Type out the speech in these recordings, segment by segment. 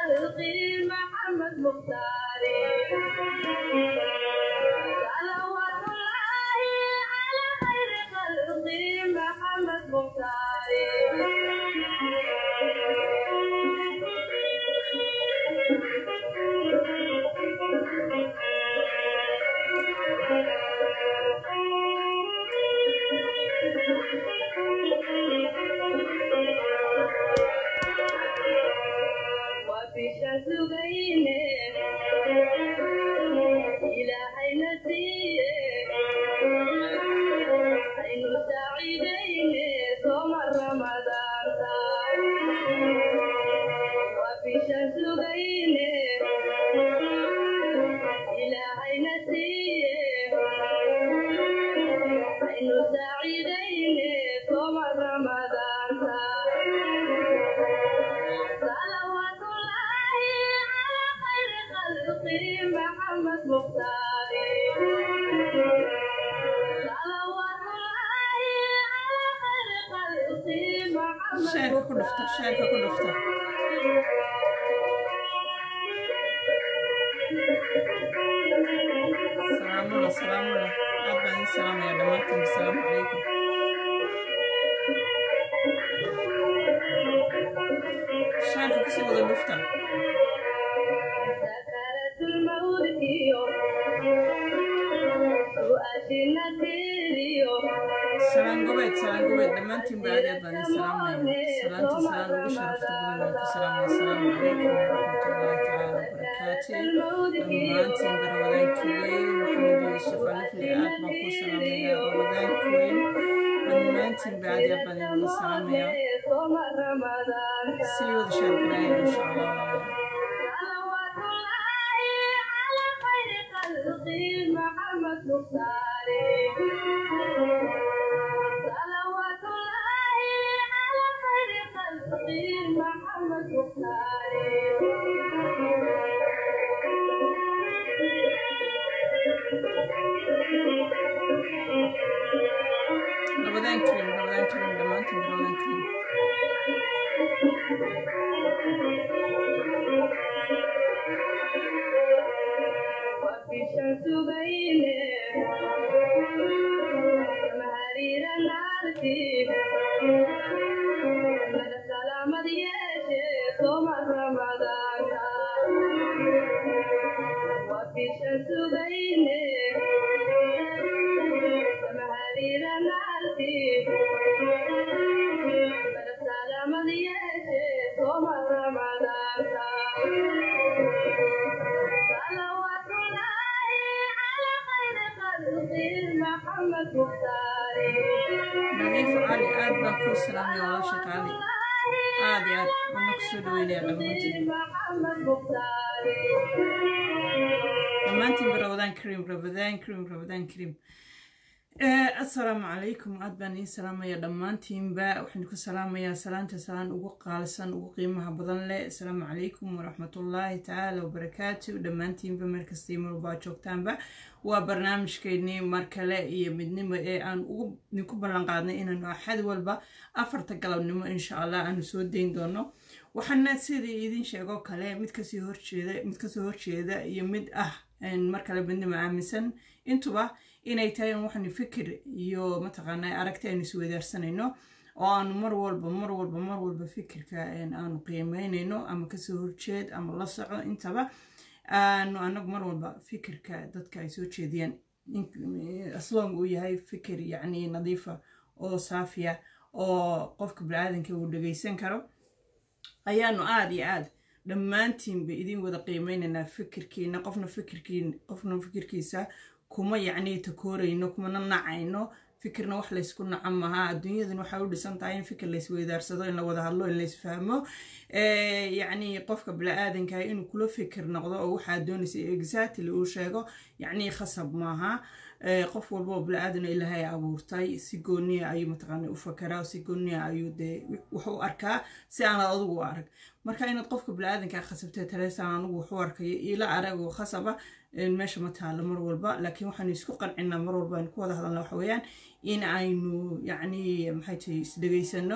خلقي محمد مختاري صلوات الله على خير خلقي محمد مختاري وفي شمس بينه إلهي نسيه عين سعيدين صوم رمضان وفي شمس بينه إلهي نسيه عين سعيدين صوم رمضان صلوات الله على خير خلقه محمد مختاري صلوات الله على خير خلقه محمد sheerka ku dhufta sheerka ku dhufta salaamula salaamula aad baan idin salaamaya dhammaantiin asalaamu calaykum sheerka kusii wada dhufta سكرت الموت يوم سؤاشنا تيريو salaan gobeed salaan gobeed dhammaantiin ba aad iyo aad baan idin salaamaya salaanta salaan ugu sharafta badan baan ku salaamaya asalaamu calaykum waraxmatullaahi tacaala wabarakaatu dhammaantiin ba ramadaan kaweyn maxamed yuusuf alifli aad baan ku salaamaya ramadaan kaweyn dhammaantiin ba aad iyo aad baan idin wada salaamaya صوم رمضان sii wada sheergaraya insha allah صلوات الله على خير خلقه محمد مختاري صلوات الله على خير خلقه محمد مختاري ramadaan kareem ramadaan kareem dhammaantiin ba ramadaan kareem وفي شمس بينه مهارير نارتي من السلامة يشي صوم رمضان وفي شمس بينه مهارير نارتي من السلامة يشي صوم رمضان صلوات الله على خير خلقه محمد مختاري nadiif cali aad baan kuu salaamaya walaasha qaali aad iyo aad wana kusoo dhaweynaya dhammaantiin محمد مختاري dhammaantiin ba ramadaan kareem ramadaan kareem ramadaan kareem assalaamu calaykum aad baan iin salaamaya dhammaantiinba waxaan ku salaamayaa salaanta salaan ugu qaalisan ugu qiimaha badan leh assalaamu calaykum waraxmatullaahi tacaala wabarakaatu dhammaantiinba meel kasta mar walbaa joogtaanba waa barnaamijkeennii mar kale iyo midnimo ee aan ugu idinku ballan qaadnay inaanu axad walba afarta galabnimo insha allah aanu soo dayn doono waxaana sidii idin sheegoo kale mid kasii horjeeda mid kasoo horjeeda iyo mid ah mar kale midnimo aaminsan intuba inay tahay in waxaanu fikir iyo mataqaanaa aragti aynu isweydaarsanayno oo aanu mar walba mar walba mar walba fikirka aanu qiimeynayno ama kasoo horjeed ama la soco intaba aanu anagu mar walba fikirka dadka ay soo jeediyaan aslong uu yahay fikir yacni nadiifa oo saafiya oo qofka bini-aadanka uu dhegeysan karo ayaanu aada iyo aad dhammaantiinba idin wada qiimeynaynaa fikirkiina qofna fikirkiin qofna fikirkiisa kuma yacni takoorayno kumana nacayno fikirna wax laysku naco maha adduunyadan waxay u dhisan tahay in fikir laysweydaarsado in la wada hadlo in laysfahmo yacni qofka bini-aadankaha inuu kula fikir noqdo oo waxaa doonaysa exactly uu sheego yacni khasab maaha qof walba oo bini-aadan ilaahay abuurtay si gooniya ayuu mataqaana u fakeraa si gooniya ayuu dee wax u arkaa si aanad adigu u arag marka inaad qofka bini-aadankaa khasabtee taleesaan anigu wax u arkayo ila aragoo khasaba meesha ma taalo mar walba laakiin waxaanu isku qancinaa mar walba aynu ku wada hadalna waxa weeyaan in aynu yacni maxay tahay isdhegaysano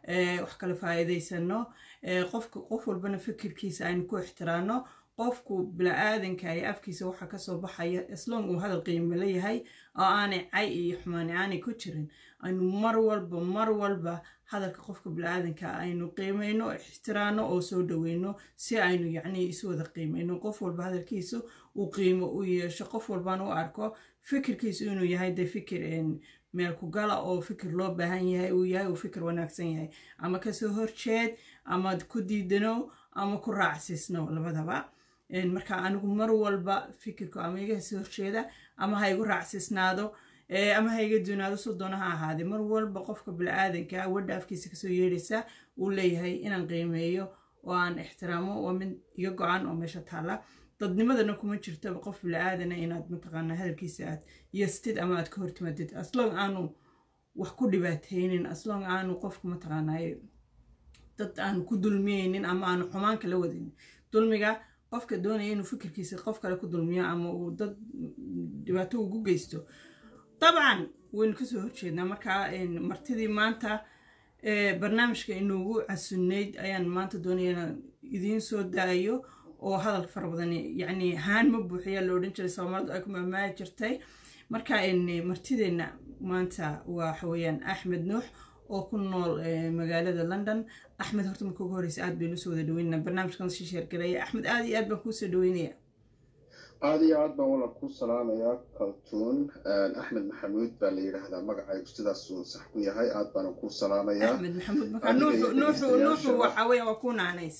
wax kala faa'iidaysano qofka qof walbana fikirkiisa aynu ku ixtiraano qofku bila-aadanka ee afkiisa waxa kasoo baxaya islong uu hadal qiimo leeyahay oo aanay cay iyo xumaani aanay ku jirin aynu mar walba mar walba hadalka qofka bila-aadanka aynu qiimayno ixtiraano oo soo dhaweyno si aynu yacni isu wada qiimayno qof walba hadalkiisu uu qiimo u yeesho qof walbana u arko fikirkiisu inuu yahay de fikir meel ku gala oo fikir loo baahan yahay uu yahay uu fikir wanaagsan yahay ama kasoo horjeed ama ku diidano ama ku raacsiisno labadaba marka anigu mar walba fikirku ama iga soo horjeeda ama ha igu raacsiisnaado ama ha iga duunaado soo doona ha ahaadee mar walba qofka bila-aadanka wadha afkiisa kasoo yeedhaysa uu leeyahay inaan qiimeeyo oo aan ixtiraamo waa mid iga go-an oo meesha taalla dadnimadana kuma jirtaba qof bila-aadana inaad mataqaanaa hadalkiisa aad yastid ama aad ka hortimaadid aslong aanu wax ku dhibaateynin aslong aanu qofku mataqaanaa dad aanu ku dulmiyeynin ama aanu xumaan kala wadinin dulmiga qofka doonaya inuu fikirkiisa qof kale ku dulmiyo ama uu dad dhibaato ugu geysto dabcan waynu kasoo horjeednaa markaa martidii maanta barnaamijka inuugu casunayd ayaan maanta doonaya inaan idiin soo daayo oo hadal fara badan yacni haan ma buuxiya la odhan jiray soomaalidu ay ku maamaali jirtay marka martideenna maanta waxa weeyaan axmed nuux oo ku nool magaalada london axmed horta marka ugu horeysa aad baynu usoo wada dhaweynana barnaamijkan sii sheergareeya axmed aad iyo aad baan kuusoo dhaweynaya aada iyo aad baan wala ku salaamayaa kaltuun axmed maxamuud baa la yidhaahdaa magacaygu sidaas uu sax ku yahay aad baana ku salaamayaa axmed maxamuud marka nuuxu nuuxu nuuxu waxa weeya waa ku naanays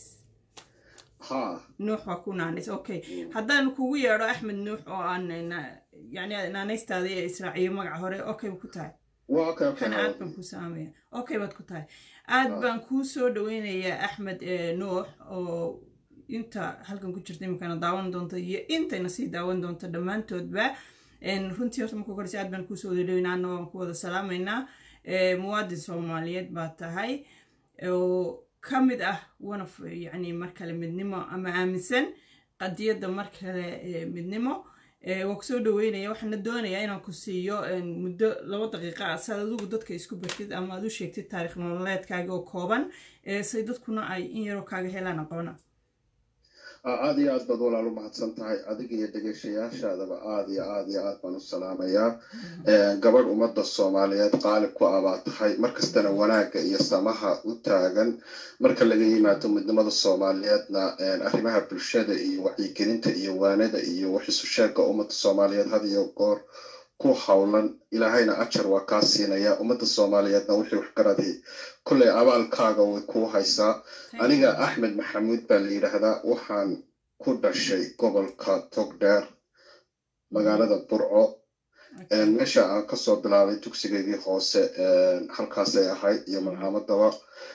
ha nuux waa ku naanays okay haddaan kugu yeedho axmed nuux oo aan yani naanaystaada ee israaciyo magaca hore okay ku tahay kana aad baan kuu salaamaya okay baad ku tahay aad baan kuu soo dhaweynayaa axmed nuux oo inta halkan ku jirta iminkana daawan doonto iyo intayna sii daawan doonto dhammaantoodba runtii horta marka horeysa aad baan kuusoo wada dhaweynaana waan ku wada salaamaynaa muwaadin soomaaliyeed baa tahay oo ka mid ah wanaf yani mar kale midnimo ama aaminsan qadiyadda mar kale midnimo waa kusoo dhaweynaya waxaana doonayaa inaan ku siiyo muddo laba daqiiqa ah saad adigu dadka isku bartid ama aad u sheegtid taarikh nololeedkaaga oo kooban say dadkuna ay in yaroo kaaga helaan aqoona aada iyo aad baad walaal u mahadsan tahay adiga iyo dhegeyshayaashaadaba aada iyo aada iyo aad baan u salaamayaa gabadh ummadda soomaaliyeed qaalib ku abaa tahay markastana wanaagga iyo samaha u taagan marka laga yimaado midnimada soomaaliyeedna arrimaha bulshada iyo wacyigelinta iyo waanada iyo waxisu sheegga ummadda soomaaliyeed had iyo goor ku howlan ilaahayna ajar waa kaa siinaya ummadda soomaaliyeedna wixii waxgaradii kolley abaalkaaga way kuu haysaa aniga axmed maxamuud baa la yidhaahdaa waxaan ku dhashay gobolka togdheer magaalada burco meesha aan kasoo bilaabay dugsigeygii hoose halkaasay ahayd iyo malcaamadaba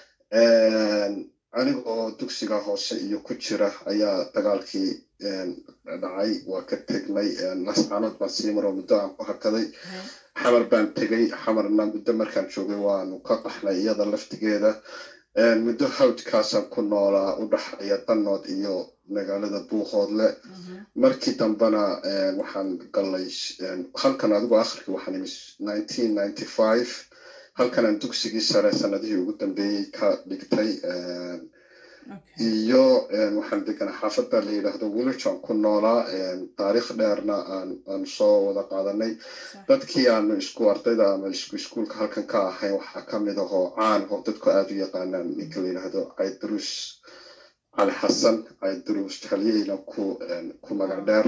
anigoo dugsiga hoose iyo ku jira ayaa dagaalkii dhacay waa ka tegnay nascaanood baan sii maro muddo aan ku hakaday xamar baan tegay xamarna muddo markaan joogay waanu ka qaxnay iyada laftigeeda muddo hawdkaasaan ku noolaa u dhaxaya danood iyo magaalada buuqoodle markii dambena waxaan galay halkan adigu akhirkii waxaan imi nineteen ninety five halkanaan dugsigii sare sanadihii ugu dambeeyey ka dhigtay iyo waxaan deganaa xaafadda la yidhaahdo wilishan ku noolaa taariikh dheerna aan soo wada qaadanay dadkii aanu isku ardayda ama isku iskuulka halkan ka ahayn waxaa ka mid ahoo caan oo dadku aada u yaqaanaan ninka la yidhaahdo caydruus cali xasan caydruus halyeyna ku ku magac dheer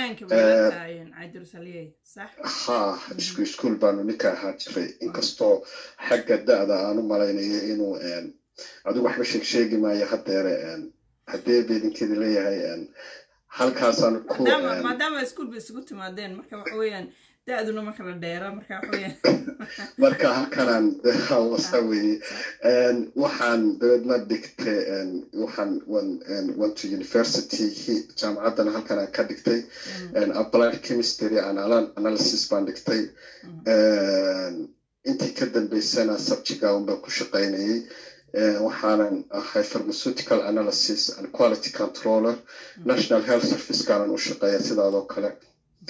ha isku iskuul baanu ninka ahaan jiray inkastoo xagga da-da aan u malaynayo inuu adigu waxba sheeg sheegi maayo haddeere haddee beedinkeedi leeyahay halkaasaan ku maadaama iskuul ba isugu timaadeen marka waxa weeyaan da-duna marka la dheera marka waxa weeyaan marka halkanaan wasa weye waxaan dabeedna dhigtay waxaan went to university jaamacaddana halkanaan ka dhigtay applied chemistry and analysis baan dhigtay intii ka dambeysana subjiga un baan ku shaqaynayay waxaanan ahay pharmaceutical analysis and quality controller national health servicekaanan u shaqeeya sidaadoo kale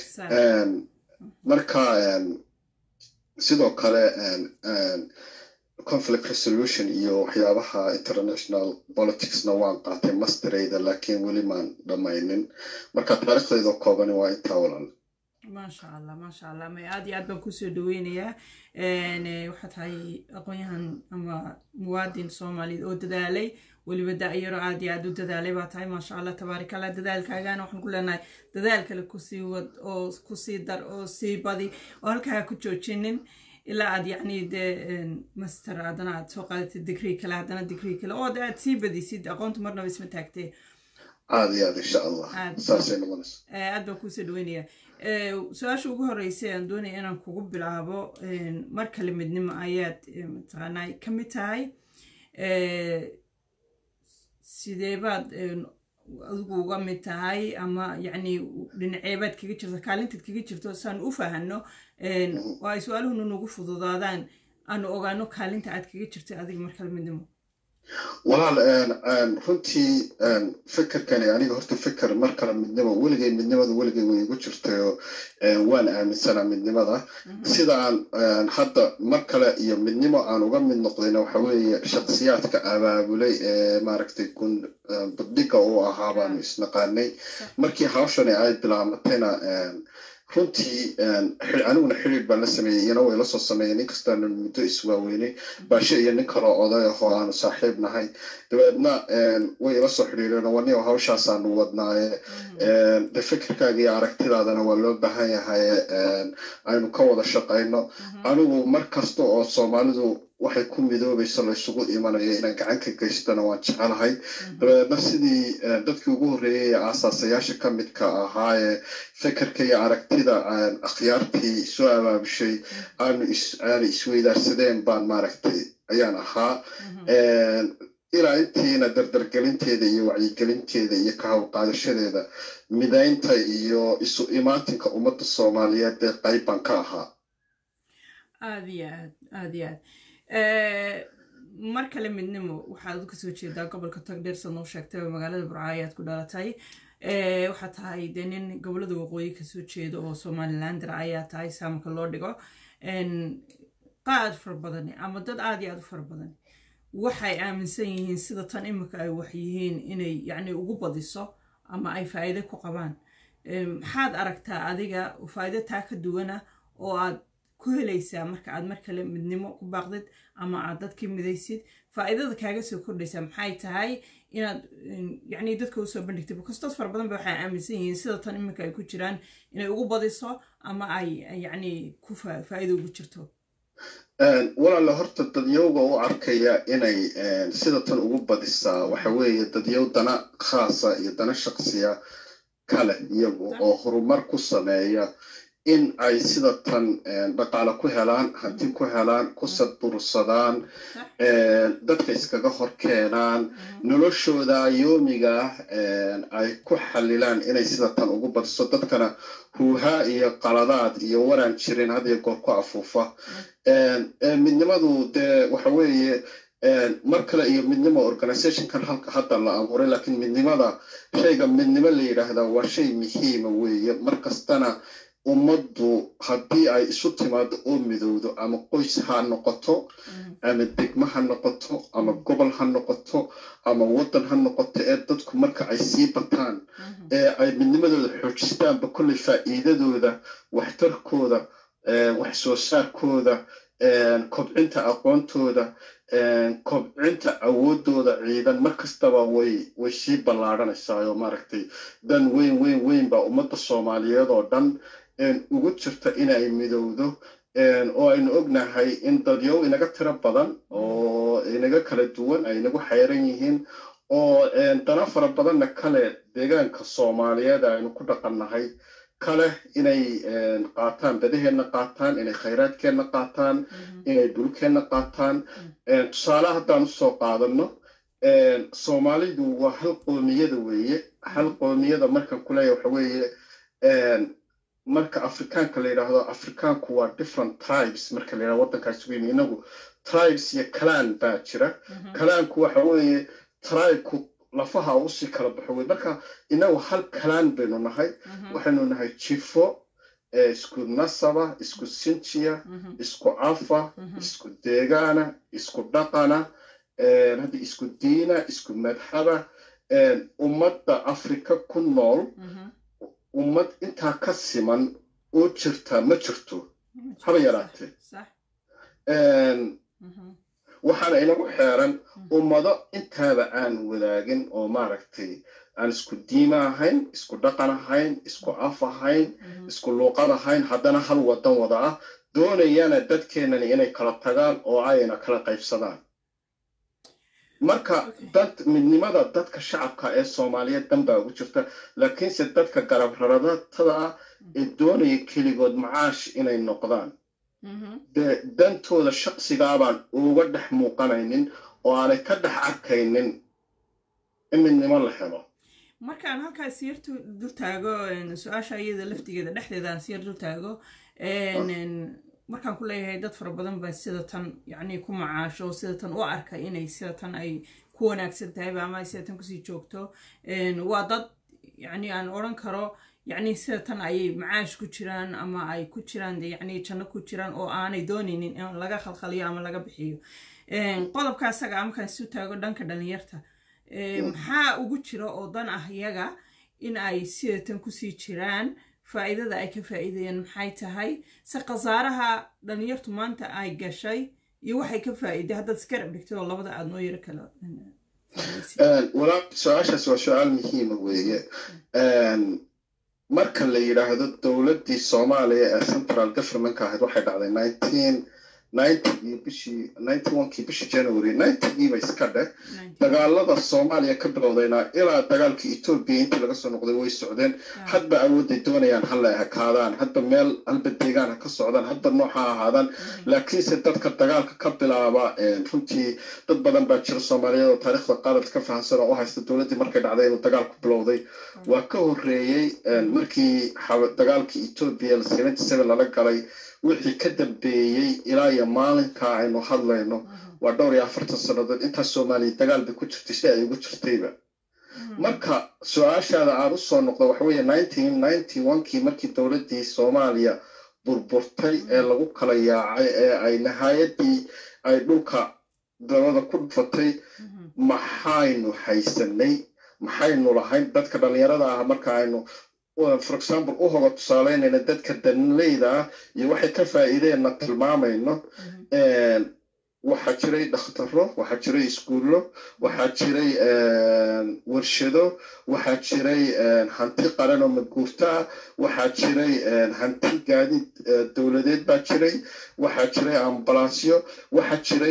marka sidoo kale conflict resolution iyo waxyaabaha international politicsna waan qaatay masterayda laakiin weli maan dhammaynin marka taariikhdayda koobani waa intaa walaal maasha allah maasha allah may aad iyo aad baan kusoo dhaweynayaa waxaa tahay aqoon-yahan ama muwaadin soomaaliyeed oo dadaalay weliba da-yaro aad iyo aad u dadaalay baa tahay maasha allah tabaarak allah dadaalkaagana waxaan ku leenahay dadaal kale kusii wad oo kusii dar oo sii badi oo halkaa ku joojinin ilaa aad yacni dee master haddana aad soo qaadatid digrii kale haddana digrii kale oo aad sii badisid aqoontu marnaba isma taagtee aad iyo aad insha allah saasay noqonaysa aad baan kuusoo dhaweynaya su-aasha ugu horreysay aan doonaya inaan kugu bilaabo mar kale midnimo ayaad mataqaanaa ka mid tahay sidee baad adigu uga mid tahay ama yacni dhinaceebaad kaga jirto kaalintaad kaga jirto saan u fahanno oo ay su-aaluhuna nagu fududaadaan aanu ogaano kaalinta aad kaga jirto adiga mar kale midnimo walaal runtii fikirkani aniga horta fikir mar kale midnimo weligay midnimada weligay way igu jirtayo waan aaminsanaa midnimada sidaan hadda mar kale iyo midnimo aan uga mid noqdayna waxa weeye shaksiyaadka abaabulay ee maaragtay budhiga uu ahaa baanu isnaqaanay markii hawshani ay bilaamatayna runtii aniguna xiriir baan la sameeyey iyana way la soo sameeyeen inkastaanu muddo iswaaweynay baashe iyo nin kaloo oday ahoo aanu saaxiib nahay dabeedna way ila soo xidhiireen waniyo hawshaasaanu wadnaaye de fikirkaaga iyo aragtidaadana waa loo baahan yahay aynu ka wada shaqayno anigu mar kasta oo soomaalidu waxay ku midoobayso laysugu imanayo inaan gacan ka geystana waan jecelahay dabeedna sidii dadkii ugu horreeyay ee aasaasayaasha ka midka ahaayee fikirka iyo aragtida akhyaartii soo abaabushay aanu aanu isweydaarsadeen baan maaragtay ayaan ahaa ilaa intiina dardargelinteeda iyo wacyigelinteeda iyo ka hawlqaadashadeeda midaynta iyo isu imaatinka ummadda soomaaliyeed ee qayb baan ka ahaa aad iyo aad aad iyo aad mar kale midnimo waxaad kasoo jeedaa gobolka togdheer sad noo sheegtay oo magaalada burcaayo ayaad ku dhalatay waxaa tahay dee nin gobolada waqooyi kasoo jeeda oo somalilander ayaa tahay saamka loo dhigo qaad fara badan ama dad aad iyo aad u fara badan waxay aaminsan yihiin sida tan imika ay wax yihiin inay yacni ugu badiso ama ay faa'iide ku qabaan maxaad aragtaa adiga faa'iide taa ka duwana oo aad ku helaysaa marka aad mar kale midnimo ku baaqdid ama aad dadkii midaysid faa'iidada kaaga soo kordhaysaa maxay tahay inaad yacni dadka usoo bandhigtay bakastood fara badan ba waxay aaminsan yihiin sida tan iminka ay ku jiraan inay ugu badiso ama ay yacni ku faa'iido ugu jirto walaala horta dadyowga u arkaya inay sida tan ugu badisaa waxa weeye dadyow dana khaasa iyo dana shaksiya kale iyagu oo horumar ku sameeya in ay sida tan dhaqaale ku helaan hanti ku helaan ku sadbursadaan dadka iskaga hor keenaan noloshooda yoomiga ay ku xalilaan inay sida tan ugu badiso dadkana huuhaa iyo qaladaad iyo waraan jirin had iyo goor ku afuufa midnimadu dee waxa weeye mar kale iyo midnimo organizationkan hadda la abuuray laakiin midnimada shayga midnimo la yidhaahdaa waa shay muhiima weeye mar kastana ummaddu haddii ay isu timaado oo midowdo ama qoys ha noqoto ama degmo ha noqoto ama gobol ha noqoto ama waddan ha noqoto ee dadku marka ay sii bataan ee ay midnimadooda xoojistaanba kolley faa'iidadooda waxtarkooda wax soo saarkooda kobcinta aqoontooda kobcinta awoodooda ciidan mar kastaba way way sii ballaadhanaysaa oo maaragtay dan weyn weyn weyn baa ummadda soomaaliyeed oo dhan ugu jirta inay midowdo oo aynu ognahay in dadyow inaga tiro badan oo inaga kala duwan ay inagu xayran yihiin oo dana fara badanna kale deegaanka soomaaliyeed aynu ku dhaqannahay kale inay qaataan badaheenna qaataan inay khayraadkeenna qaataan inay dhulkeenna qaataan tusaale haddaan usoo qaadano soomaalidu waa hal qoomiyada weeye hal qoomiyada markan kuleeya waxa weeye marka afrikaanka la yidhaahdo afrikaanku waa different tribes marka la yidhahdo waddankaas weyn inagu tribes iyo kalaan baa jira kalaanku waxa weeye tribeku lafaha usii kala baxo wey marka inagu hal kalaan baynu nahay waxaynu nahay jifo ee isku nasaba isku sinjiya Mhm. isku afa Mhm. isku deegaana isku dhaqana hadda isku diina isku madxaba ummadda afrika ku nool Mhm. ummad intaa ka siman oo jirta ma jirto haba yaraatee Sax. Mhm. waxaana inagu xeeran ummado intaaba aan wadaagin oo maaragtay aan isku diima ahayn isku dhaqan ahayn isku af ahayn Mhm. isku luuqad ahayn haddana hal wadan wada ah doonayana dadkeenani inay kala tagaan oo ayna kala qaybsadaan marka Okay. dad midnimada dadka shacabka ee soomaaliyeed dan baa ugu jirta laakiinse dadka garab raratada ah ee doonaya keligood macaash inay noqdaan Mhm. dee dantooda shaqsigaabaan uga dhex muuqanaynin oo aanay ka dhex arkaynin in midnimo la helo markaan halkaas siyar tu- dul taago een, su-aasha iyada laftigeeda dhexdeeda aan siyar dul taago een, een, markaan ku leeyahay dad fara badan baa sida tan yacni ku macaasho sida tan u arka inay sida tan ay ku wanaagsan tahayba ama ay sida tan kusii joogto een, waa dad yacni aan odhan karo yacni sida tan ayay macaash ku jiraan ama ay ku jiraan dee yacni janno ku jiraan oo aanay doonaynin in laga khalkhaliyo ama laga bixiyo Een, qodobka asaga ah markaan isu taago dhanka dhalinyarta Ee, maxaa ugu jira oo dan ah iyaga in ay sidatan kusii jiraan faa'iidada ay ka faa'iidayaan maxay tahay se khasaaraha dhalinyartu maanta ay gashay iyo waxay ka faa'iiday haddaad iska dhigtay oo labada aad noo yaro kala faa'iidaysid. walaal su-aashaas waa su-aal muhiima weeye marka la yidhaahdo dowladdii soomaaliya ee central governmentka ahayd waxay dhacday nineteen ninetygii bishii ninety onkii bishii january ninetygii ba iska dheh dagaalada soomaaliya ka bilowdayna ilaa dagaalka etoobiya intii laga soo noqday way socdeen hadba awoodday doonayaan hala ekaadaan hadba meel halba deegaan ha ka socdaan hadba nooc ha ahaadaan laakiinse dadka dagaalka ka bilaaba runtii dad badan baa jira soomaaliyeed oo taariikhda qaalad ka fahamsan oo u haysta dowladdii markay dhacday inuu dagaalku bilowday waa ka horreeyey markii dagaalkii etoobiya seventy seven lala galay wixii ka dambeeyey ilaa iyo maalinkaa aynu hadlayno waa dhowr iyo afartan sannadood intaas soomaaliya dagaal bay ku jirtay si ay ugu jirtayba marka su-aashaada aan u soo noqdo waxa weeye nineteen ninety onkii markii dowladdii soomaaliya burburtay ee lagu kala yaacay ee ay nihaayadii ay dhulka dabada ku dhufatay maxaynu haysanay maxaynu lahayn dadka dhallinyarada ah marka aynu for example u hoga tusaaleynayna dadka danleyda ah iyo waxay ka faa'iideenna tilmaamayno waxaa jiray dhakhtaro waxaa jiray iskuullo waxaa jiray warshado waxaa jiray hanti qaran oo madguurto ah waxaa jiray hanti gaadiid dowladeed baa jiray waxaa jiray ambalansyo waxaa jiray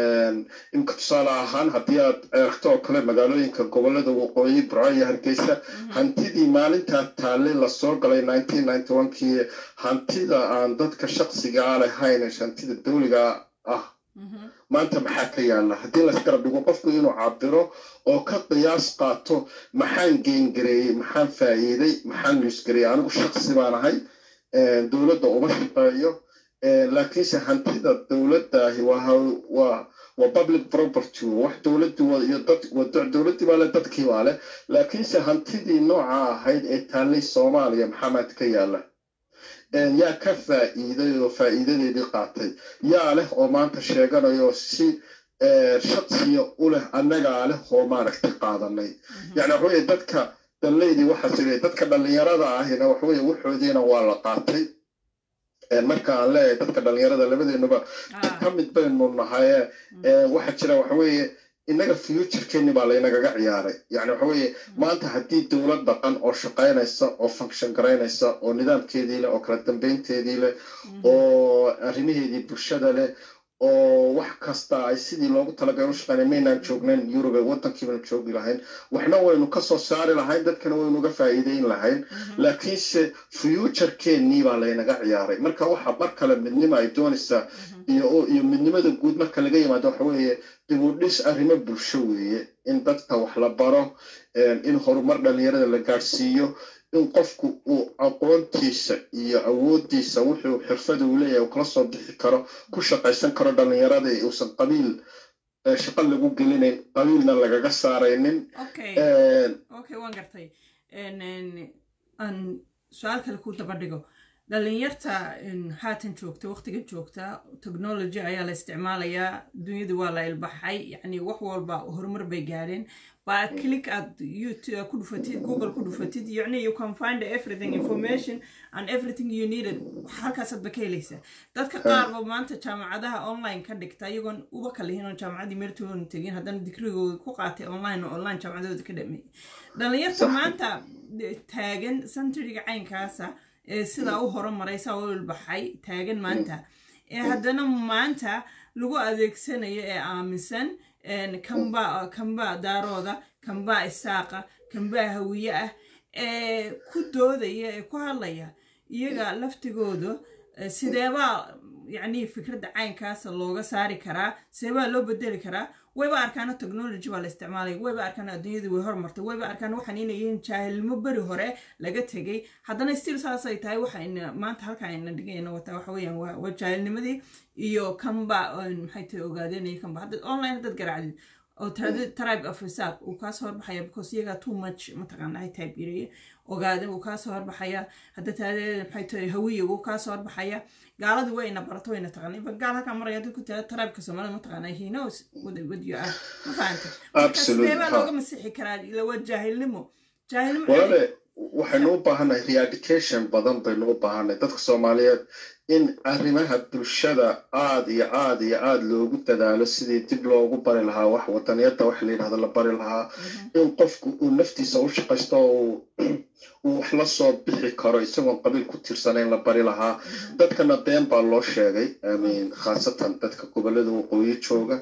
imka tusaale ahaan haddii aad eegto oo kale magaalooyinka gobolada waqooyi burco iyo hargeysa hantidii maalintaa taalle lasoo galay nineteen ninety onkii hantida aan dadka shaqsigaa lahayn hantida dowliga ah maanta maxaa ka yaala haddii laysgarab dhigo qofku inuu cabiro oo ka qiyaas qaato maxaan geengareeyey maxaan faa'iiday maxaan luusgareeyey anigu shaqsi baan ahay dowladda uma shaqeeyo laakiinse hantida dowladdahi waa waa public property wax dowladdi iyo dad dowladdii baa leh dadkii baa leh laakiinse hantidii nooca ahayd ee taallay soomaaliya maxaa maanta ka yaala yaa ka faa'iiday oo faa'iidadeedii qaatay yaa leh oo maanta sheeganayo si shaksiya u leh annagaa leh oo maaragtay qaadanay yani waxaweye dadka danleydii waxaa jira dadka dhallinyarada ahina waxaweye waxoodiina waa la qaatay marka aan leeyahay dadka dhallinyarada labadeenuba ka mid baynu nahaye waxaa jira waxaweeye innaga futurekeeni baa laynagaga ciyaaray yani waxa weeye maanta haddii dowlad dhaqan oo shaqaynaysa oo function garaynaysa oo nidaamkeedii leh oo kala dambeynteedii leh oo arrimaheedii bulshada leh oo wax kasta ay sidii loogu talagalay u shaqaynay maynaan joognayn yurube waddankii baynu joogi lahayn waxna waynu ka soo saari lahayn dadkana waynu uga faa'iideyn lahayn laakiinse futurekeenii baa laynaga ciyaaray marka waxa mar kale midnimo ay doonaysaa iyo iyo midnimada guud marka laga yimaado waxa weeye dib u dhis arrimo bulsho weeye in dadka wax la baro in horumar dhallinyarada la gaadhsiiyo in qofku uu aqoontiisa iyo awooddiisa wuxuu xirfada uu leeyahay uu kala soo bixi karo ku shaqaysan karo dhallinyarada uusan qabiil shaqo lagu gelinayn qabiilna lagaga saaraynin okay waan gartay aan su-aal kale ku daba dhigo dhalinyarta haatan joogta waqtiga joogta technology ayaa la isticmaalayaa dunyadu waa la ilbaxay yacni wax walba horumar bay gaadheen baa click aad youtube ku dhufatid google ku dhufatid yacni you can find everything information and everything you needed halkaasaad ba ka helaysaa dadka qaarba maanta jaamacadaha online ka dhigta iyagoon uba kalihin oo jaamacaddii meeltoona tegin haddana digrigooda ku qaatay online oo online jaamacadooda ka dhameeyay dhalinyarta maanta taagan centuriga caynkaasa ee sidaa u horumaray saa u ilbaxay taagan maanta ee haddana maanta lagu adeegsanayo ee aaminsan kamba kamba daarooda kambaa isaaqa kambaa hawiye ah ee ku doodaya ee ku hadlaya iyaga laftigooda sideebaa yacni fikradda caynkaasa looga saari karaa sideebaa loo bedeli karaa wayba arkaana technology baa la isticmaalaya wayba arkaan adduunyadu way hormartay wayba arkaan waxaan inay yihiin jaahilnimo beri hore laga tegay haddana still saasay tahay waxayna maanta halka ayna dhigayna wataa waxa weeyaan waa waa jaahilnimadii iyo kanba maxay tahay ogaadenaya kanba hadda online haddaad garaacdid oo tribe of reserve uu kaasoo horbaxaya because iyaga too much mataqaana ay type yareeye ogaaden uu kaasoo horbaxaya hadda taadeeda maxay tahay hawiya uu kaasoo horbaxaya gaaladii wayna barato wayna taqaana iba gaal halkaa maraya hadii ku tira tribe-ka soomaalida mataqaana he knows what, what you are ma fahanta marka sidee baa looga masixi karaa ila waa jaahilnimo jaahilnimo walaale waxaynu u baahannahay re-education badan baynu u baahannahay dadka soomaaliyeed in arrimaha bulshada aada iyo aada iyo aada loogu dadaalo sidii dib loogu bari lahaa wax wadaniyadda wax la yidhahdo la bari lahaa in qofku uu naftiisa u shaqaysto oo uu wax la soo bixi karo isagoon qabiil ku tirsanayn la bari lahaa dadkana been baa loo sheegay amin khaasatan dadka gobollada waqooyi jooga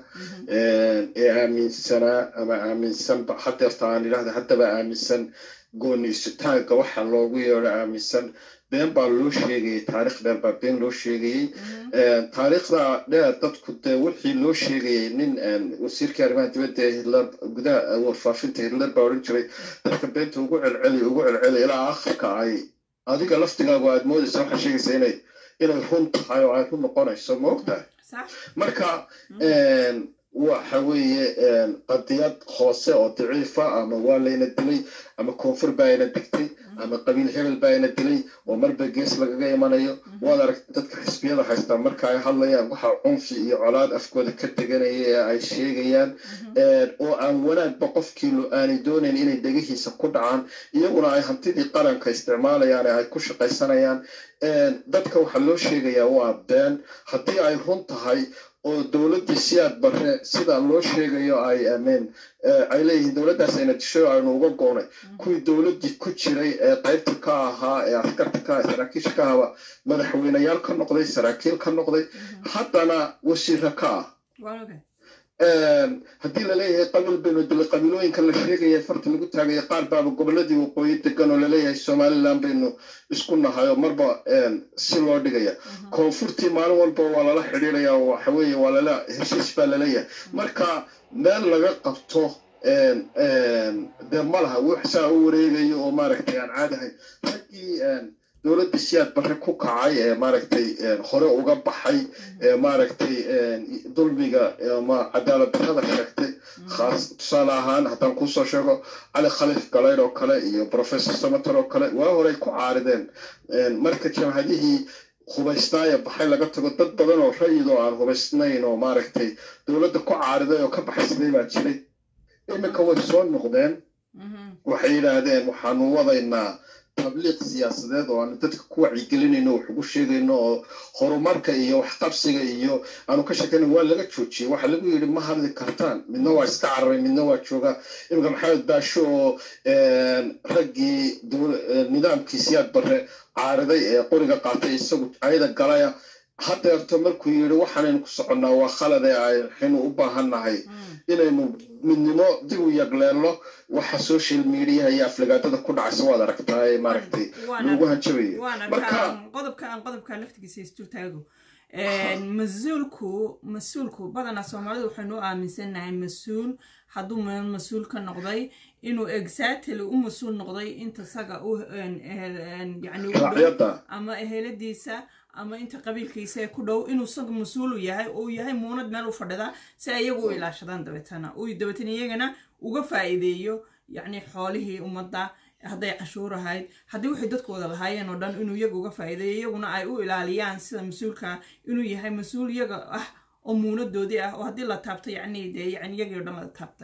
ee aaminsanaa ama aaminsanba hadeerta aan idhahda haddaba aaminsan gooni isitaanka waxa loogu yeedho aaminsan been baa loo sheegayay taarikh dheer baa been loo sheegayey taariikhda dheer dadku dee wixii loo sheegayay nin wasiirkii arrimaha dibadda ee hitler gudaha warfaafinta hitler baa odhan jiray dadka beenta ugu celceli ugu celceli ilaa akhirka ay adiga laftigaagu aad moodaysa waxaa sheegaysa inay inay run tahay oo ay run noqonayso ma ogtahay marka waxa weeye qadiyad hoose oo daciifa ama waa layna dilay ama koonfur baa ina digtay ama qabiil hebel baa ina dilay oo marba gees lagaga imanayo waad aragta dadka xisbiyada haystaa marka ay hadlayaan waxaa cunfi iyo colaad afkooda ka teganaya ee ay sheegayaan oo aan wanaagba qofkiilu aanay doonayn inay dhegihiisa ku dhacaan iyaguna ay hantidii qaranka isticmaalayaan ee ay ku shaqaysanayaan dadka waxaa loo sheegayaa waa been haddii ay run tahay oo dowladdii siyaad barre sida loo sheegayo ay ameen ay leeyihiin dowladdaas ayna disho aynu uga goonay kuwii dowladdii ku jiray ee qaybta ka ahaa ee askarta ka aha saraakiisha ka ahaba madaxweyneyaal ka noqday saraakiil ka noqday haddana wasiira ka ah haddii laleeyahay qabiil baynu dilay qabiilooyinka la sheegaya farta lagu taagaya qaar baaba gobolladii waqooyi degan oo laleeyahay somaliland baynu isku nahay oo marba si loo dhigaya koonfurtii maalin walba waa lala xidhiiraya oo waxa weeye waa lala heshiis baa laleeyahay marka meel laga qabto dee ma laha wax saa u wareegayo oo maaragtay aan caadahayn raggii dowladda siyaad barre ku kacay ee maaragtay hore uga baxay ee maaragtay dulmiga ama cadaalad darrada sheegtay khaas tusaale ahaan haddaan kuusoo sheego cali khaliif galayd oo kale iyo professor samater oo kale waa horey ku caarideen marka jamhadihii hubaysnaaya baxay laga tago dad badan oo rayid oo aan hubaysnayn oo maaragtay dowladda ku caariday oo ka baxaysaday baa jiray iminka way soo noqdeen waxay yidhaahdeen waxaanu wadaynaa tabliiq siyaasadeed oo aanu dadka ku wacyigelinayno wax ugu sheegayno oo horumarka iyo waxqabsiga iyo aanu ka sheekayno waa laga joojiyey waxaa lagu yidhi ma hadli kartaan midna waa iska cararay midna waa jooga iminka maxamed baasho oo raggii nidaamkii siyaad barre caariday ee qoriga qaatay isagu ayada galaya hadeerto markuu yidhi waxaanaynu ku soconnaa waa khalad ee aynu u baahannahay inaynu midnimo dib u yagleelno waxa social mediaha iyo aflagaadada ku dhacaysa waad aragtaa ee maaragtay loogu hanjabayo marka qodobka aan qodobka laftigiisa isturtaago mas-uulku mas-uulku badanaa soomaalida waxaynu u aaminsannahay mas-uul hadduu meel mas-uul ka noqday inuu exactly u mas-uul noqday inta saga u yani ama eheladiisa ama inta qabiilkiisa ee ku dhow inuu isaga mas-uulu yahay oo yahay muunad meel u fadhida si ayagu u ilaashadaan dabeetana uu dabeetana iyagana uga faa'iideeyo yacni xoolihii ummadda hadday cashuur ahayd haddii waxay dadkooda lahaayeen oo dhan inuu iyaga uga faa'iideeyo iyaguna ay u ilaaliyaan sida mas-uulka inuu yahay mas-uul iyaga ah oo muunadoodii ah oo haddii la taabto yacni dee yani iyagii o dhan la taabtay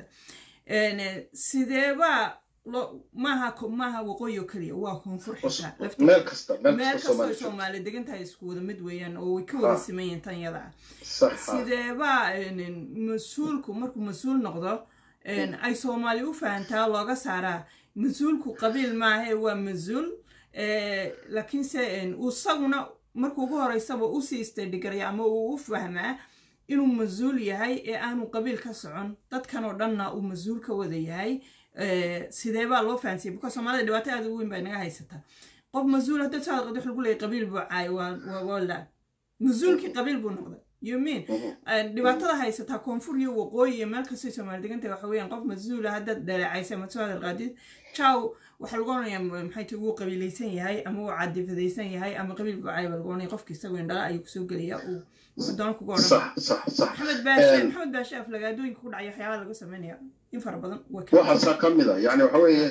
sideeba lo maaha maaha waqooyi oo keliya waa koonfur xitaa meel kasta meel kastoo soomaali degan tahay isku wada mid weeyaan oo way ka wada sameeyeen tan yada ah sideeba mas-uulku markuu mas-uul noqdo ay soomaali u fahantaa looga saaraa mas-uulku qabiil maahe waa mas-uul laakiinse isaguna markuu ugu horeysaba usii istadhigaraya ama uu u fahmaa inuu mas-uul yahay ee aanu qabiil ka socon dadkan oo dhanna uu mas-uul ka wada yahay sideebaa loo fahansiyay buka soomaalida dhibaato aad u weyn baa inaga haysataa qof mas-uul haddaad soo hadqad wax lagu leeyay qabiil buu caay waa la mas-uulkii qabiil buu noqday you mean dhibaatada haysataa koonfur iyo waqooyi iyo meel kastay soomaali deganta waxa weeyaan qof mas-uula haddaad dhaleecaysa ama soo hadal qaadid jaw waxaa lagu oranaya maxay ti wuu qabiilaysan yahay ama wuu cadifadaysan yahay ama qabiil buu caay baa lagu oranaya qofki isagoo indhala ayuu kusoo gelaya uu doona kugu odhan maxamed baashe maxamed baashe aflagaadooyinka ku dhacaya waxyaabaa laga sameynaya in fara badan waxaasaa ka mid a yani waxa weeye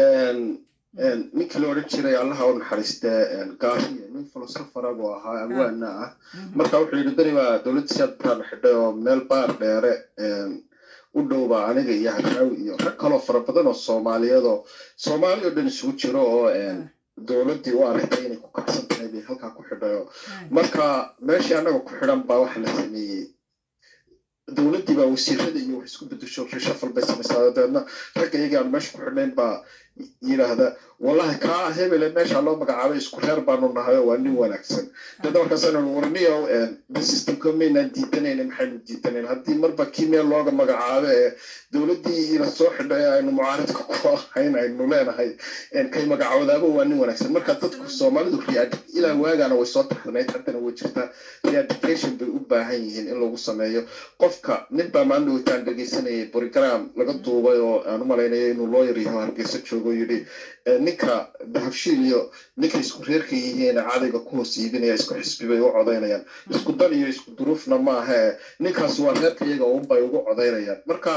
ninkii la odhan jiray allaha u naxariistee gaariya nin filosofara buu ahaa awaana ah marka wuxuu yidhi beri baa dowladda siyaad baan xidhay oo meel baar dheere u dhowba aniga iyo haraawi iyo rag kaloo fara badan oo soomaaliyeed oo soomaali oo dhan isugu jiro oo dowladdii u aragtay inay ku kacsan tahay bay halkaa ku xidhayo marka meeshii annaga ku xidhan baa waxa la sameeyey dowladdii baa wasiirada iyo wax isku bedesho reshafal bay samaysaa dabeedna ragga iyagii aan meesha ku xidhnayn baa yidhaahda wallahi kaa hebele meesha loo magacaabay isku reer baanu nahay oo waa nin wanaagsan dabeedna markaasaan warniyow systemka maynaan diidanayna maxaynu diidanayn haddii marba kii meel looga magacaabo ee dowladdii ina soo xidhay aynu mucaaridka ku ahayn aynu leenahay kay magacoodaaba waa nin wanaagsan marka dadku soomaalidu ilaa waagaana way soo taxdanayd haddana way jirtaa reeducation bay u baahan yihiin in lagu sameeyo qofka nin baa maalin dhaweytaan dhegeysanayay borigram laga duubay oo aan u malaynayo inuu looyar yaho hargeysa joogo yidhi ninka dahabshiil iyo ninka isku reerka yihiin cadayga ku hoos iibinaya isku xisbi bay u codaynayaan isku dan iyo isku duruufna maaha ninkaas waa reerka iyaga unbay ugu codaynayaan marka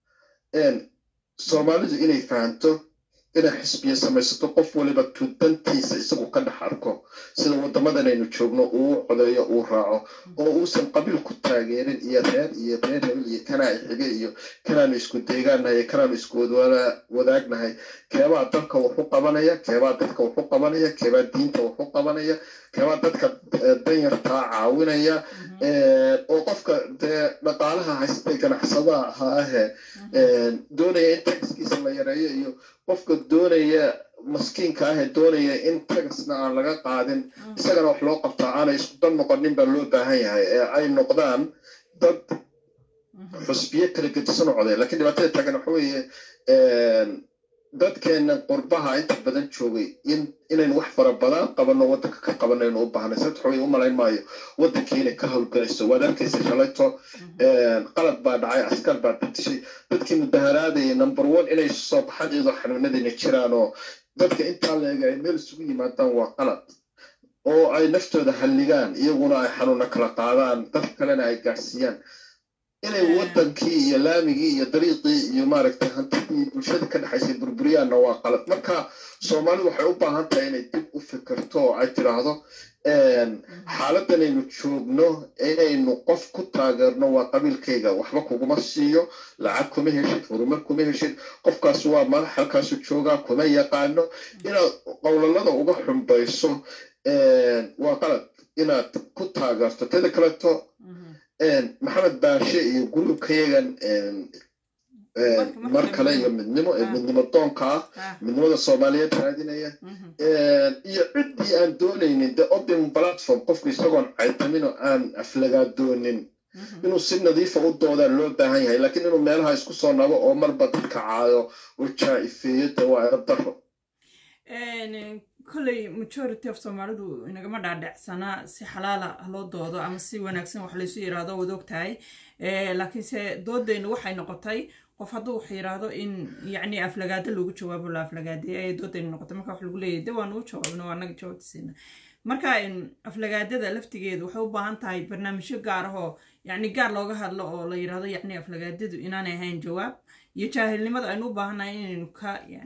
soomaalidu inay fahanto inay xisbiya samaysato qof waliba tudantiisa isagu ka dhex arko sida waddamadan aynu joogno uu codeeyo uu raaco oo uusan qabiil ku taageerin iyo reer iyo reer hebel iyo kanaa xige iyo kanaanu isku deegaannahay iyo kanaanu isku wadaagnahay keebaa dalka wax u qabanaya keebaa dadka wax u qabanaya keebaa diinta wax u qabanaya keebaa dadka danyartaa caawinaya oo qofka dee dhaqaalaha haystay ganacsadaha ahaa ahe doonaya in taxiskiisa la yareeyo iyo qofka doonaya maskiinka ahee doonaya in tagasna aan laga qaadin isagana wax loo qabtaa aanay isku dan noqonin baa loo baahan yahay ee ay noqdaan dad xusbiyo kala gedisan u coday lakiin dhibaatada taagan waxa weeye dadkeena qurbaha inta badan joogay inaynu wax fara badan qabanno waddanka ka qabanaynu u baahnay sababta waxaweye u malayn maayo waddankii inay ka howlgalayso waad arkaysa shalayto qalad baa dhacay askar baa dadishay dadkii mudaharaadayay number one inay soo baxaan iyadoo xanuunadayna jiraan oo dadka intaa leega ay meel isugu yimaadaan waa qalad oo ay naftooda halligaan iyaguna ay xanuuna kala qaadaan dad kalena ay gaadhsiiyaan inay waddankii iyo laamigii iyo dariiqii iyo maaragtay hantidii bulshada ka dhexaysay burburiyaanna waa qalad marka soomaalidu waxay u baahan tahay inay dib u fikirto oo ay tidhaahdo xaaladdanaynu joogno inaynu qof ku taageerno waa qabiilkayga waxba kuguma siiyo lacag kuma heshid horumar kuma heshid qofkaas waa madax halkaasu joogaa kuma yaqaano inaad qowlalada uga xumbayso waa qalad inaad ku taageerto teda kaleto maxamed baashe iyo gurubkayagan mar kale iyo midnimo ee midnimo doonka ah midnimada soomaaliyeed raadinaya iyo ciddii aan doonaynin the open platform qofku isagoon caytamin oo aan aflagaadoonin inuu si nadiifa u doodaan loo baahan yahay laakiin inuu meelaha isku soo nabo oo marba dadka caayo oo jaa-ifeeyo de waa ero daro kolley majority of soomaalidu inagama dhaadhecsanaa si xalaala loo doodo ama si wanaagsan wax laysu yiraahdo wad og tahay laakiinse doodeynu waxay noqotay qof hadduu wax yiraahdo in yacni aflagaado loogu jawaabo la aflagaadeey ayay doodeynu noqotay marka wax lagu leeyahy de waanu u jawaabna waa naga jawaabtisiina marka aflagaadada laftigeedu waxay u baahan tahay barnaamijyo gaar ahoo yacni gaar looga hadlo oo la yirahdo yacni aflagaadadu inaanay ahayn jawaab iyo jaahilnimada aynu u baahannahay inaynu ka yacni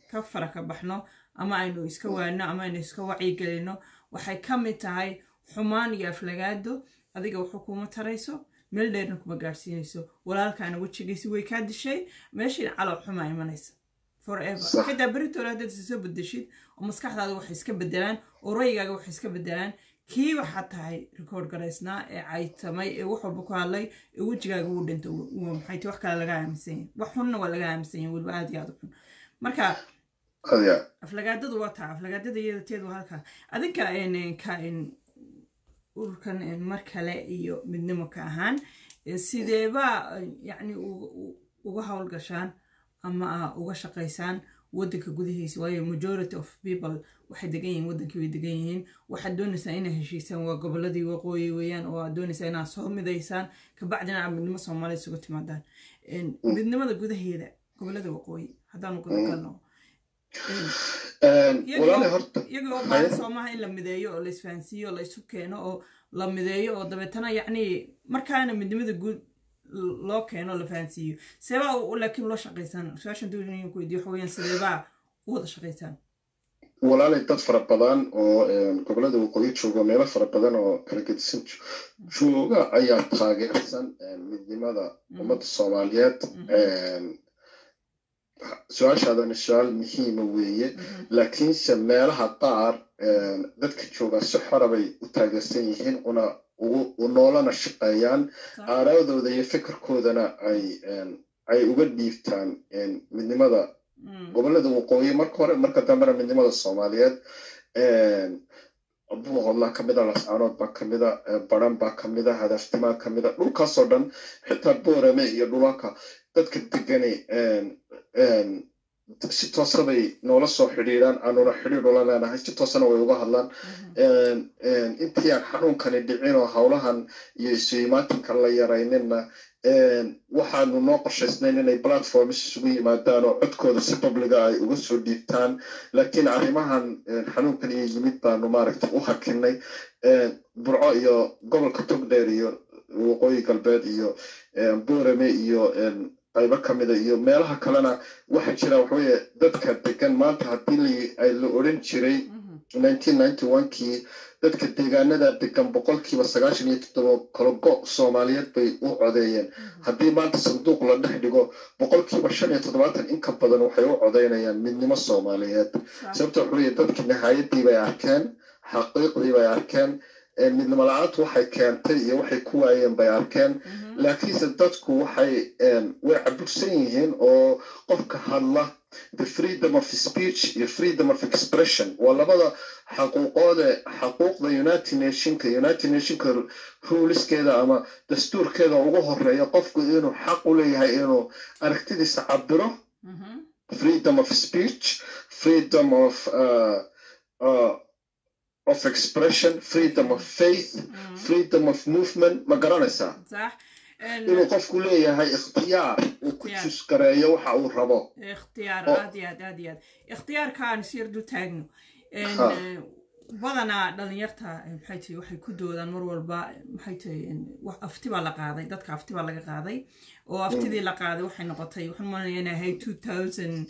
ka fara ka baxno ama aynu iska waano ama aynu iska wacyigelino waxay ka mid tahay xumaan iyo aflagaado adiga wuxuu kuma tarayso meel dheerna kuma gaadhsiinayso walaalkaana wejigiisi way kaa dishay meeshiina calool xumaa imanaysa forever Sax. xitaa beritoole haddaad isoo bedeshid oo maskaxdaada waxay iska bedelaan oo rayigaaga waxay iska bedelaan kii waxaa tahay record garaysnaa ee caytamay ee wax walba ku hadlay ee wejigaaga uu dhinta maxay ti wax kale laga aaminsan yahay wax xunna waa laga aaminsan yahay weliba aad iyo aad u xun marka adiga aflagaadadu waa taa aflagaadada iyada teedu waa halkaa adinka een, ka een, ururkan een, mar kale iyo midnimo ka ahaan ee, sideeba een, yacni u- u- uga howlgashaan ama ah, uga shaqaysaan wadanka gudihiisa waayo majority of people waxay degan yihiin wadankii way degan yihiin waxaad doonaysaa inay heshiisaan waa goboladii waqooyi weeyaan oo aad doonaysaa inaad soo midaysaan kabacdina aad midnimo soomaaliya isugu timaadaan Een, midnimada gudaheeda gobolada waqooyi haddaanu guda galno Een, walaali horta iyagoo baahan soomaha in la mideeyo oo la isfahansiiyo oo la isu keeno oo la mideeyo oo dabeetana yacni markaana midnimada guud l- loo keeno oo la fahansiiyo seebaa u- laakiin loo shaqaysaan su-aashan doonaya ku weydiyo waxa weeyaan sideebaa u wada shaqaysaan walaalay dad fara badan oo een, gobolada waqooyi jooga meelo fara badan oo kala gedisan jo- jooga ayaa taageersan een, midnimada ummadda soomaaliyeed een, su-aashaadana su-aal muhiima weeye laakiinse meelaha qaar een, dadka jooga si xora bay u taageersan yihiin una ugu u noolana shaqeeyaan aaraadooda iyo fikirkoodana ay een, ay uga dhiibtaan een, midnimada Mm, gobolada waqooyi marka hore marka dambena midnimada soomaaliyeed buuqodlaa kamida lascaanood baa kamida baran baa kamida hadaaftimaa kamida dhulkaasoo dhan xitaa boorame iyo dhulalka dadka degani si toosa bay noola soo xidhiidhaan aanuna xidhiidh ula leenahay si toosana way uga hadlaan intii aan xanuunkani dhicin oo howlahan iyo isu imaatinka la yarayninna waxaanu noo qorshaysnayn inay platforms isugu yimaadaan oo codkooda si publiga ay uga soo dhiibtaan laakiin arrimahan xanuunkan iyo yimid baanu maaragtay u hakinay burco iyo gobolka togdheer iyo waqooyi galbeed iyo boorame iyo qaybo kamida iyo meelaha kalena waxaa jira waxaweye dadka degan maanta haddii la odhan jiray kii dadka deegaanada degan boqolkiiba sagaashan iyo toddoba kologo soomaaliyeed bay u codeeyeen haddii maanta sanduuq la dhex dhigo boqolkiiba shan iyo toddobaatan in ka badan waxay u codeynayaan midnimo soomaaliyeed sababta waxaweye dadki nihaayadii bay arkeen xaqiiqdii bay arkeen midnimo la-aantu waxay keentay iyo waxay ku waayeen bay arkeen laakiinse dadku waxay way cabugsan yihiin oo qofka hadla the freedom of speech iyo freedom of expression waa labada xaquuqoode xaquuqda united nationka united nationka ruuliskeeda ama dastuurkeeda ugu horeeya qofku inuu xaq u leeyahay inuu aragtidiisa cabiro freedom of speech freedom of uh, uh, of expression freedom of faith freedom of movement ma garanaysaa inuu qofku leeyahay ikhtiyaar uu ku jusgareeyo waxa uu rabo ikhtiyaar aad iyo aad aad iyo aad ikhtiyaarkaan sir dul taagno badanaa dhalinyarta maxay tahay waxay ku doodaan mar walba maxay tahay afti baa la qaaday dadka afti baa laga qaaday oo aftidii la qaaday waxay noqotay waxaan malanaya inay ahayd two thousand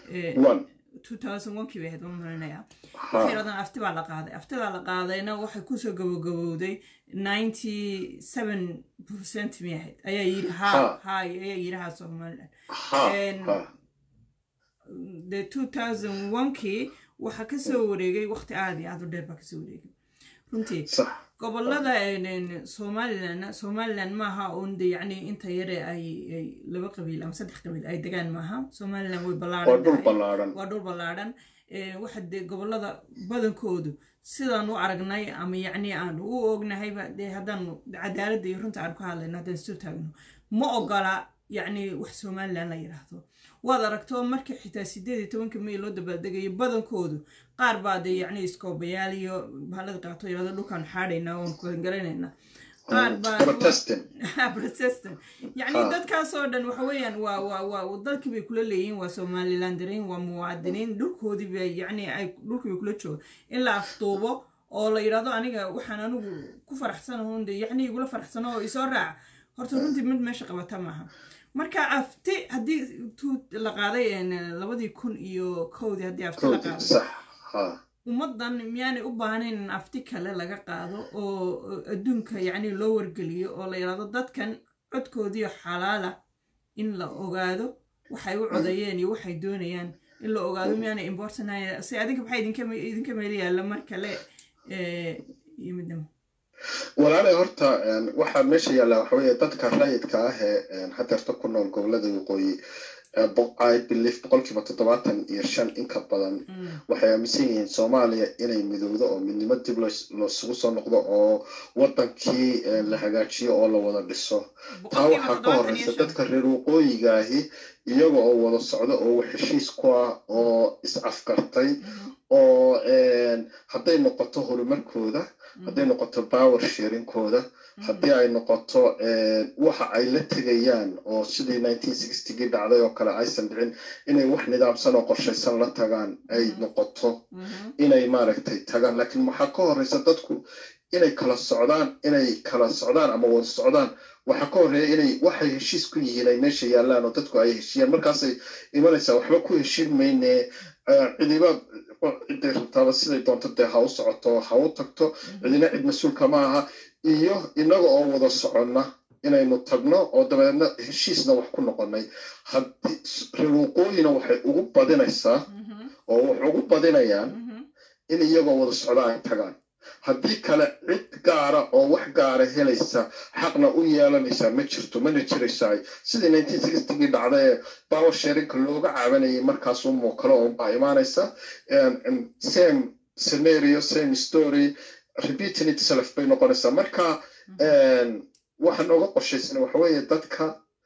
two thousand one kii bay ahayd waan malinayaa waxay yidhahdaan afti baa la qaaday aftidaa la qaadayna waxay kusoo gabogabowday ninety seven percent mi ahayd ayaa yidhi ha ha ayaa yidhi ha somaliland the two thousand one kii waxaa kasoo wareegay waqti aada iyo aad u dheer baa kasoo wareegay runtii gobolada somaliland somaliland maaha un de yacni inta yare ay laba qabiil ama saddex qabiil ay degaan maaha somaliland way ballaaran waa dhul ballaadhan waxa dee gobolada badankoodu sidaan u aragnay ama yacni aan u ognahayba dee haddaan cadaaladda iyo runta aan ku hadlayno haddaan isu taagno ma ogola yacni wax somaliland la yidhaahdo waad aragto markii xitaa sideed iyo tobanka may loo dabaaldegayo badankoodu qaar baa dee yacni iskoobayaal iyo bahalada qaato yidhahdo dhulkaan xaadhaynaa oon kuhangaraynayna qaar baa protestant yacni dadkaasoo dhan waxa weeyaan waa waa waa dalkii bay kula leeyihiin waa somalilandariin waa muwaadiniin dhulkoodii bay yacni ay dhulkii bay kula jooga in la afduubo oo la yidhahdo aniga waxaan anigu ku faraxsanahoon de yacni igula faraxsano oo isoo raaca horta runtii mid meesha qabata maaha marka afti haddii tu la qaaday een, labadii kun iyo kowdii haddii afti la kowdii qaado sax ha ummaddan miyaanay u baahnayn in afti kale laga qaado oo oo adduunka yacni loo wargeliyo oo la yidhahdo dadkan codkoodiio xalaala in la ogaado waxay u codeeyeen iyo waxay doonayaan in la ogaado miyaanay importanaya si adinka maxaa idinka me- idinka meel yaalla mar kale eh, iyo midnimo walaalay horta een, waxaa meesha yaalla waxa weeye dadka rayidka ah ee een, hadeerta ku nool gobolada waqooyi ee bo- I believe boqolkiiba toddobaatan iyo shan in ka badan Mm, waxay aaminsan yihiin soomaaliya inay midowdo oo midnimo dib loos- loosugu soo noqdo oo wadankii eh, la hagaajiyo oo la wada dhiso taa boqolkiiba waxaa ka toddobaatan iyo horeysa shan. dadka reer waqooyiga ahi iyaga oo wada socda oo wax heshiis ku ah oo is afgartay Mhm, oo een, hadday noqoto horumarkooda hadday noqoto power sharingkooda haddii ay noqoto een, waxa ay la tegayaan oo sidii 1960gii dhacday oo kale aysan dhicin inay wax nidaamsan oo qorshaysan la tagaan ay Mhm. noqoto mhm, inay maaragtay tagaan laakiin waxaa ka horeysa dadku inay kala socdaan inay kala socdaan ama wada socdaan waxaa ka horeeya inay waxay heshiis ku yihiin ay meesha yaallaan oo dadku ay heshiiyaan markaasay imanaysaa waxba ku heshiin mayne eh, cidiba ciday rabtaaba siday doonto dee ha u socoto ha u tagto cidina cid mas-uulka ma aha iyo inaga oo wada soconna inaynu tagno oo dabeedna heshiisna wax ku noqonay haddii reer waqooyina waxay ugu badinaysaa mhm, oo wax ugu badinayaan mhm, in iyagoo wada socda ay tagaan haddii kale cid gaara oo wax gaara helaysa xaqna u yeelanaysaa ma jirto mana jiraysaa sidii 1960gii dhacda ee power sharinka looga caabanayay markaas umoo kale unbaa imaanaysa And- and same scenario same story repeating itself bay noqonaysaa marka een, waxa nooga qorshaysan waxa weeye dadka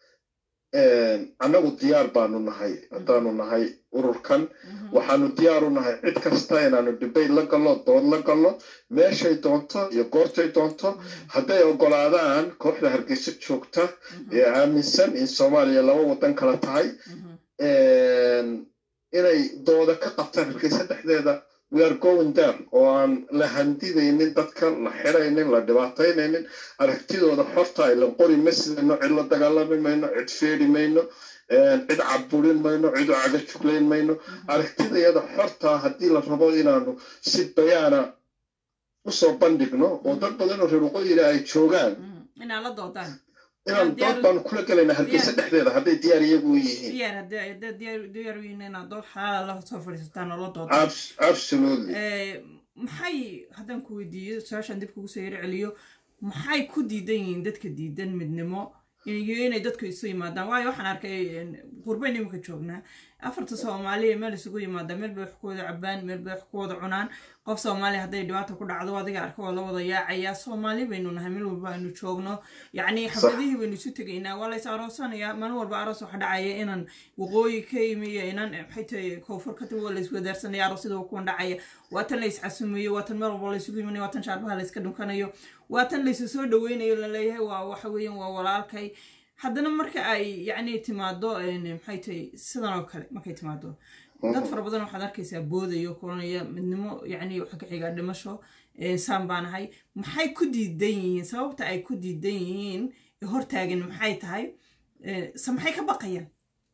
een, annagu diyaar baanu nahay haddaanu nahay ururkan mhm. waxaanu diyaar u nahay cid kasta inaanu debate la gallo dood la gallo meeshay doonto iyo goortay doonto hadday ogolaadaan kooxda hargeysa joogta ee aaminsan in soomaaliya laba wadan kala tahay Mhm, een, inay dooda ka qabtaan hargeysa dhexdeeda we are going down oo aan la handidaynin dadka la xiraynin la dhibaataynaynin aragtidooda xorta ay la qori ma sidayno cid la dagaalami mayno cid feedhi mayno een, cid caburin mayno cid u caga juglayn mayno aragtidayada xorta haddii la rabo inaanu si bayaana usoo bandhigno oo dad badan oo reer waqooyiga ay joogaan mhm. inaad la doodaan inaan diyaar- dood baanu kula gelaynaa hargeysa diyaar- dhexdeeda hadday diyaar iyagu u yihiin diyaar haddii haddii diyaar diyaar u yihiin inaad dood xalaala la soo fadhiisataan oo la doodaan Abs- absolutely Eh, maxay haddaan ku weydiiyo su-aashaan dib kugu soo yaro celiyo maxay ku diidan yihiin dadka diidan midnimo iyo inay dadku isu yimaadaan waayo waxaan arkay qurbayn imika joognaa afarta soomaaliya meel isugu yimaada meel bay wax ku wada cabaan meel bay wax ku wada cunaan qof soomaaliya hadday dhibaata ku dhacdo adiga arka waa la wada yaacayaa soomaali baynu nahay meel walba aynu joogno yacni xafladihii baynu isu tegaynaa waa lays aroosanayaa maalin walba aroos waxa dhacaya inaan waqooyi ka imi iyo inaan maxay tahay koonfur ka timi waa lays wadaarsanaya aroosyada waa kuwan dhacaya waa tan lays casumayo waa tan meel walba laysugu yimanayo waa tan shaarbaha layska dhunkanayo waa tan laysu soo dhaweynayo laleeyahay waa waxa weeyaan waa walaalkay haddana marka ay yacni timaado maxay tahay sidan oo kale markay timaado dad fara badan waxaad arkaysaa boodayo kulanaya midnimo yacni waxa ka xigaa dhimasho saan baan ahay maxay ku diidan yihiin sababta ay ku diidan yihiin hortaagan maxay tahay se maxay ka baqayaan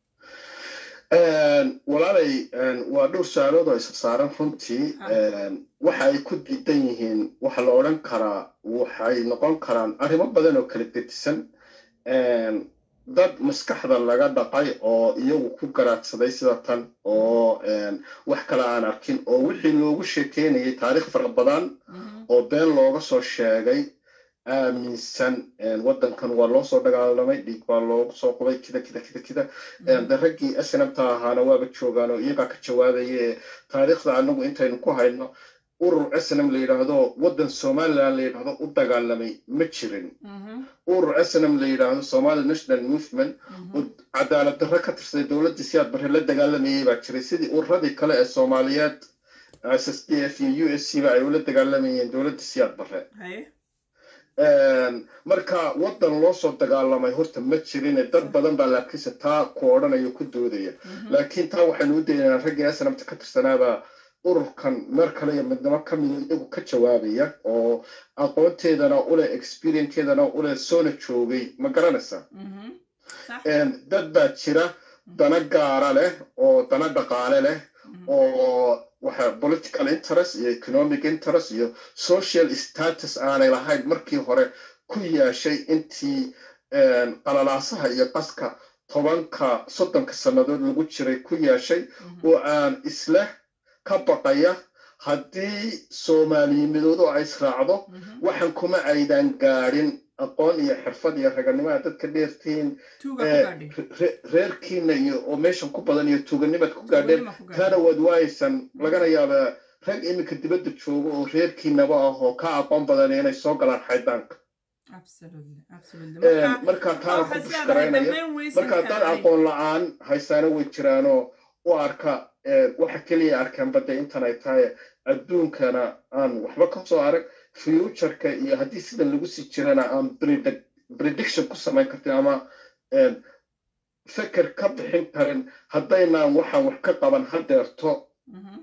walaalay waa dhowr su-aalood oo isa saaran runtii waxa ay ku diidan yihiin waxa la odhan karaa waxay noqon karaan arrimo badan oo kala gedisan dad maskaxda laga dhaqay oo iyagu ku garaadsaday sida tan oo wax kale aan arkin oo wixii loogu sheekeynayay taariikh fara badan oo been looga soo sheegay aaminsan waddankan waa loo soo dagaalamay dhiig baa loogu soo qubay kida kida kida kida de raggii snabta ahaana waaba joogaan oo iyagaa ka jawaabaya ee taariikhda anagu intaynu ku hayno urur snm la yidhaahdo waddan somalilan la yidhaahdo u dagaalamay ma jirin urur snm la yidhaahdo somali national movement oo cadaalad darro ka tirsaday dowladda siyaad barre la dagaalamayay baa jiray sidii ururadii kale ee soomaaliyeed s s d f iyo u s c ba ay ula dagaalamayeen dowladda siyaad barre marka waddan loo soo dagaalamay horta ma jirine dad badan baa laakiinse taa ku odhanaya ku doodaya laakiin taa waxaynu u daynaa raggii snamta ka tirsanaabaa ururkan meer kale iyo midnimo ka mida iyagu ka jawaabaya oo aqoonteedana uleh experiencekeedana uleh soona joogay ma garanaysaa صح dad baa jira dana gaara leh oo dana dhaqaale leh oo waxa political interest iyo economic interest iyo social status aanay lahayn markii hore ku yeeshay intii qalalaasaha iyo qaska tobanka soddonka sannadood lagu jiray ku yeeshay oo aan isleh ka baqaya haddii soomaaliyimidoodu ay israacdo waxan kuma aydan gaadhin aqoon iyo xirfad iyo raganimada dadka dheertiin توغا كوغادي reerkiina iyo oo meeshan ku badan iyo tuuganimaad ku gaadheen Tuuganima ku gaadheen. taana waad waaysan lagana yaabaa rag iminka dibadda jooga oo reerkiinaba ah oo ka aqoon badan inay soo galaan xaydaanka absolutely absolutely markaa taana ku waxaa is leedahay fushkaraynaya dhammaan waysan marka dad karaay. aqoon la-aan haysaana way jiraanoo u arka eh, waxa keliya arkeen badda intan ay tahay adduunkana aan waxba ka soo arag futureka iyo haddii sidan lagu sii jirana aan predict- prediction ku samayn kartin ama eh, feker ka bixin karin haddaynaan waxaan wax ka qaban hadeerto Mhm.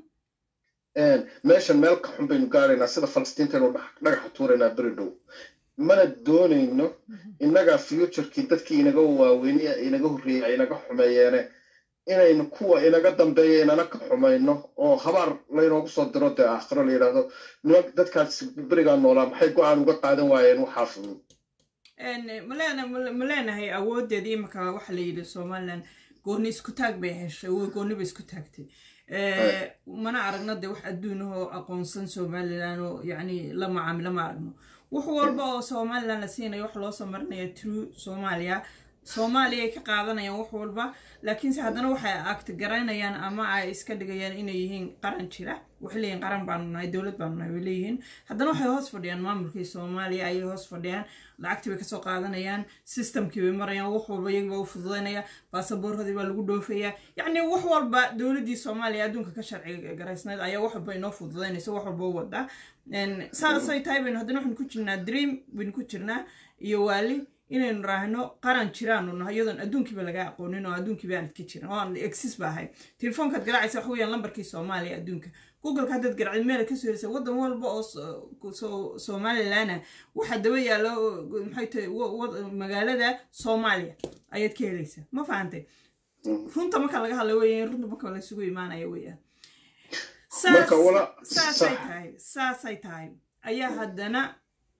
meeshan meel ka xun baynu gaaraynaa sida falastiintaynu dhax- dhagaxa tuuraynaa beri dhow mana doonayno innaga futurekii dadkii inaga waaweyni inaga horreeyey ay inaga xumeeyeene inaynu kuwa inaga dambeeya inana ka xumayno oo habaar laynoogu soo diro dee aakhiro la yidhaahdo niman dadkaas berigaa noolaa maxay go-aan uga qaadan waayeen waxaa fudud Een, ma leena- ma ma leenahay awoodeeda imika waxa la yidhi somalilan gooni isku taag bay heshay wo- gooni bay isku taagtay Eh, mana aragno dee wax adduunahoo aqoonsan somalilan oo yacni la macaamilo ma aragno wax walba oo somalilan la siinayo wax loo soo marinaya true soomaaliya soomaaliya ay ka qaadanayaan wax walba laakiinse haddana waxay agtigaraynayaan ama ay iska dhigayaan inay yihiin qaran jira waxay leeyihin qaran baanu nahay dowlad baanu nahay way leeyihiin haddana waxay hoos fadhiyaan maamulkii soomaaliya ayay hoos fadhiyaan lacagtii bay kasoo qaadanayaan systemkii bay marayaan wax walba iyaga baa u fududaynaya baasaboorradii baa lagu dhoofayaa yacni wax walba dowladdii soomaaliya adduunka ka sharci garaysnayd ayaa wax walba inoo fududaynaysa wax walba u wada Een, saasay tahay baynu haddana waxaynu ku jirnaa dream baynu ku jirnaa iyo waali inaynu raahno qaran jiraanu nahay iyadoon adduunkiiba laga aqoonin oo adduunkiiba aan ka jirin oo aan exis ba ahay telefoonkaad garaacaysa waxa weeyaan lambarkii soomaaliya adduunka googleka haddaad garacid meel kasoo helisa waddan walba oo so- so- somalilana waxaa daba yaalo maxay tahay wa- wa- magaalada soomaaliya ayaad ka helaysaa ma fahantay runta marka laga hadla weeyaan runta marka laysugu imaanaya weeyaan Saas- Marka wala- saasay sax. tahay saasay tahay ayaa haddana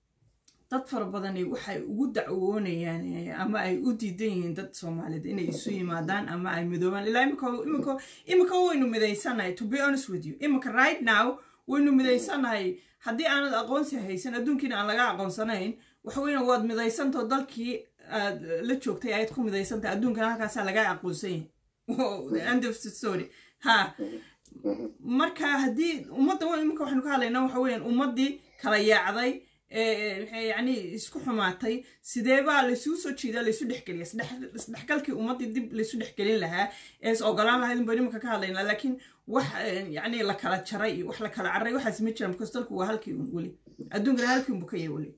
dad fara badani waxay ugu dacwoonayaan eh, ama ay u diidan yihiin dad soomaaliyeed inay isu yimaadaan ama ay midoobaan ilaa imika imika imika waynu midaysanahay to be honest with you imika right now waynu midaysanahay haddii aanad aqoonsi haysan adduunkiina aan laga aqoonsanayn waxa weeyaan waad midaysantao dalkii aad la joogtay ayaad ku midaysantahay adduunkana halkaasaa laga aqoonsan yahay Wow, the end of the story ha marka haddii ummadda wa- iminka waxaynu ka hadlaynaa waxa weeyaan ummaddii kala yaacday ee maxay yacni isku xumaatay sidee baa laysugu soo jeedaa laysu dhexgeliya isdhex- isdhexgalkii ummaddii dib laysu dhexgelin lahaa ee is ogolaan lahayd in baynu iminka ka hadlaynaa laakiin wax eh, yacni la kala jaray iyo wax la kala carray waxaas ma jiraan because dalku waa halkii un weli adduunkana halkii unbu ka yahay weli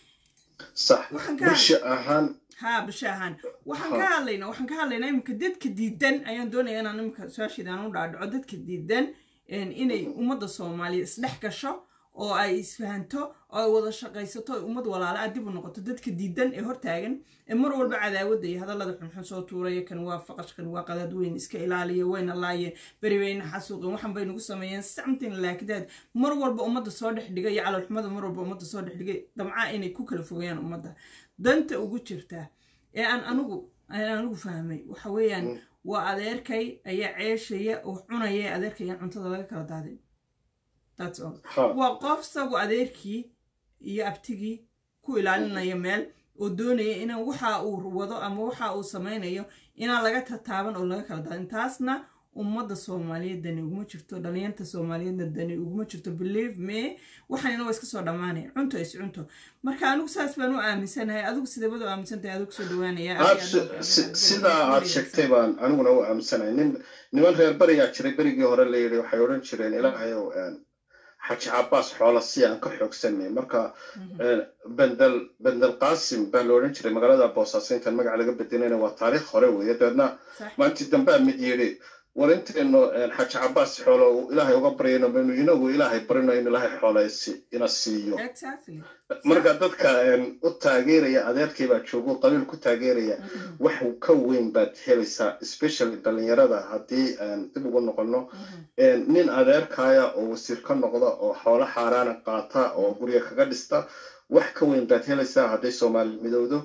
sax Waxaan ka- bulsho ahaan ها بشاهان waxaan ka hadlaynaa waxaan ka hadlaynaa imika dadka diidan ayaan doonaya inaan imika su-aashiidaan u dhaadhaco dadka diidan een, inay ummadda soomaaliya isdhex gasho oo ay isfahanto oo ay wada shaqaysato oo ummad walaala ah dib u noqoto dadka diidan ee hortaagan ee mar walba cadaawadda iyo hadallada xunxun soo tuuraya kan waa faqash kan waa qadaad weyn iska ilaaliya wayna laayeen beri wayna xasuuqeen waxan bay nagu sameeyeen something like that mar walba ummadda soo dhex dhigay iyo calolxumada mar walba ummadda soo dhex dhigay damca inay ku kala fogeeyaan ummadda danta ugu jirta ee aan anigu aan anigu fahmay waxa weeyaan waa adeerkay ayaa ceeshaya oo cunaya adeerkayaan cuntada laga kala daadin that's all ha waa qof sagu adeerkii iyo abtigii ku ilaalinaya meel oo doonaya inaan waxa uu wado ama waxa uu samaynayo inaan laga tataaban oo laga kala daadin taasna ummadda soomaaliyeed dani uguma jirto dhalinyarta soomaaliyeedna dani uguma jirto believe me waxaanina waa iska soo dhammaanaya cunto is cunto marka anigu saas baan u aaminsanahay adigu sideebad u aaminsantahay adigu soo dhawaanaya aad si- si- sidaa aad sheegtay baan aniguna u aaminsanay nin niman reer berigaa jiray berigii hore la yidhi waxay odhan jireen ilaahayow een, xaji cabaas xoola si aan ka xoogsanay marka een, bendel bendel qaasim baa la odhan jiray magaalada boosaaso intaan magaca laga bedelayna waa taariikh hore weeye dabeedna sax maalintii dambea mid yidhi war intaynu xaaji cabaas xoolo ilaahay uga baryayno baynu inagu ilaahay barino in ilaahay xoola ina siiyo exactly marka dadka u taageeraya adeerkay baa joogo qabiil ku taageeraya wax ka weyn baad helaysaa especially dhalinyarada haddii dib ugu noqono nin adeerkaya oo wasiir ka noqda oo xoolo xaaraana qaata oo gurya kaga dhista wax ka weyn baad helaysaa hadday soomaali midowdo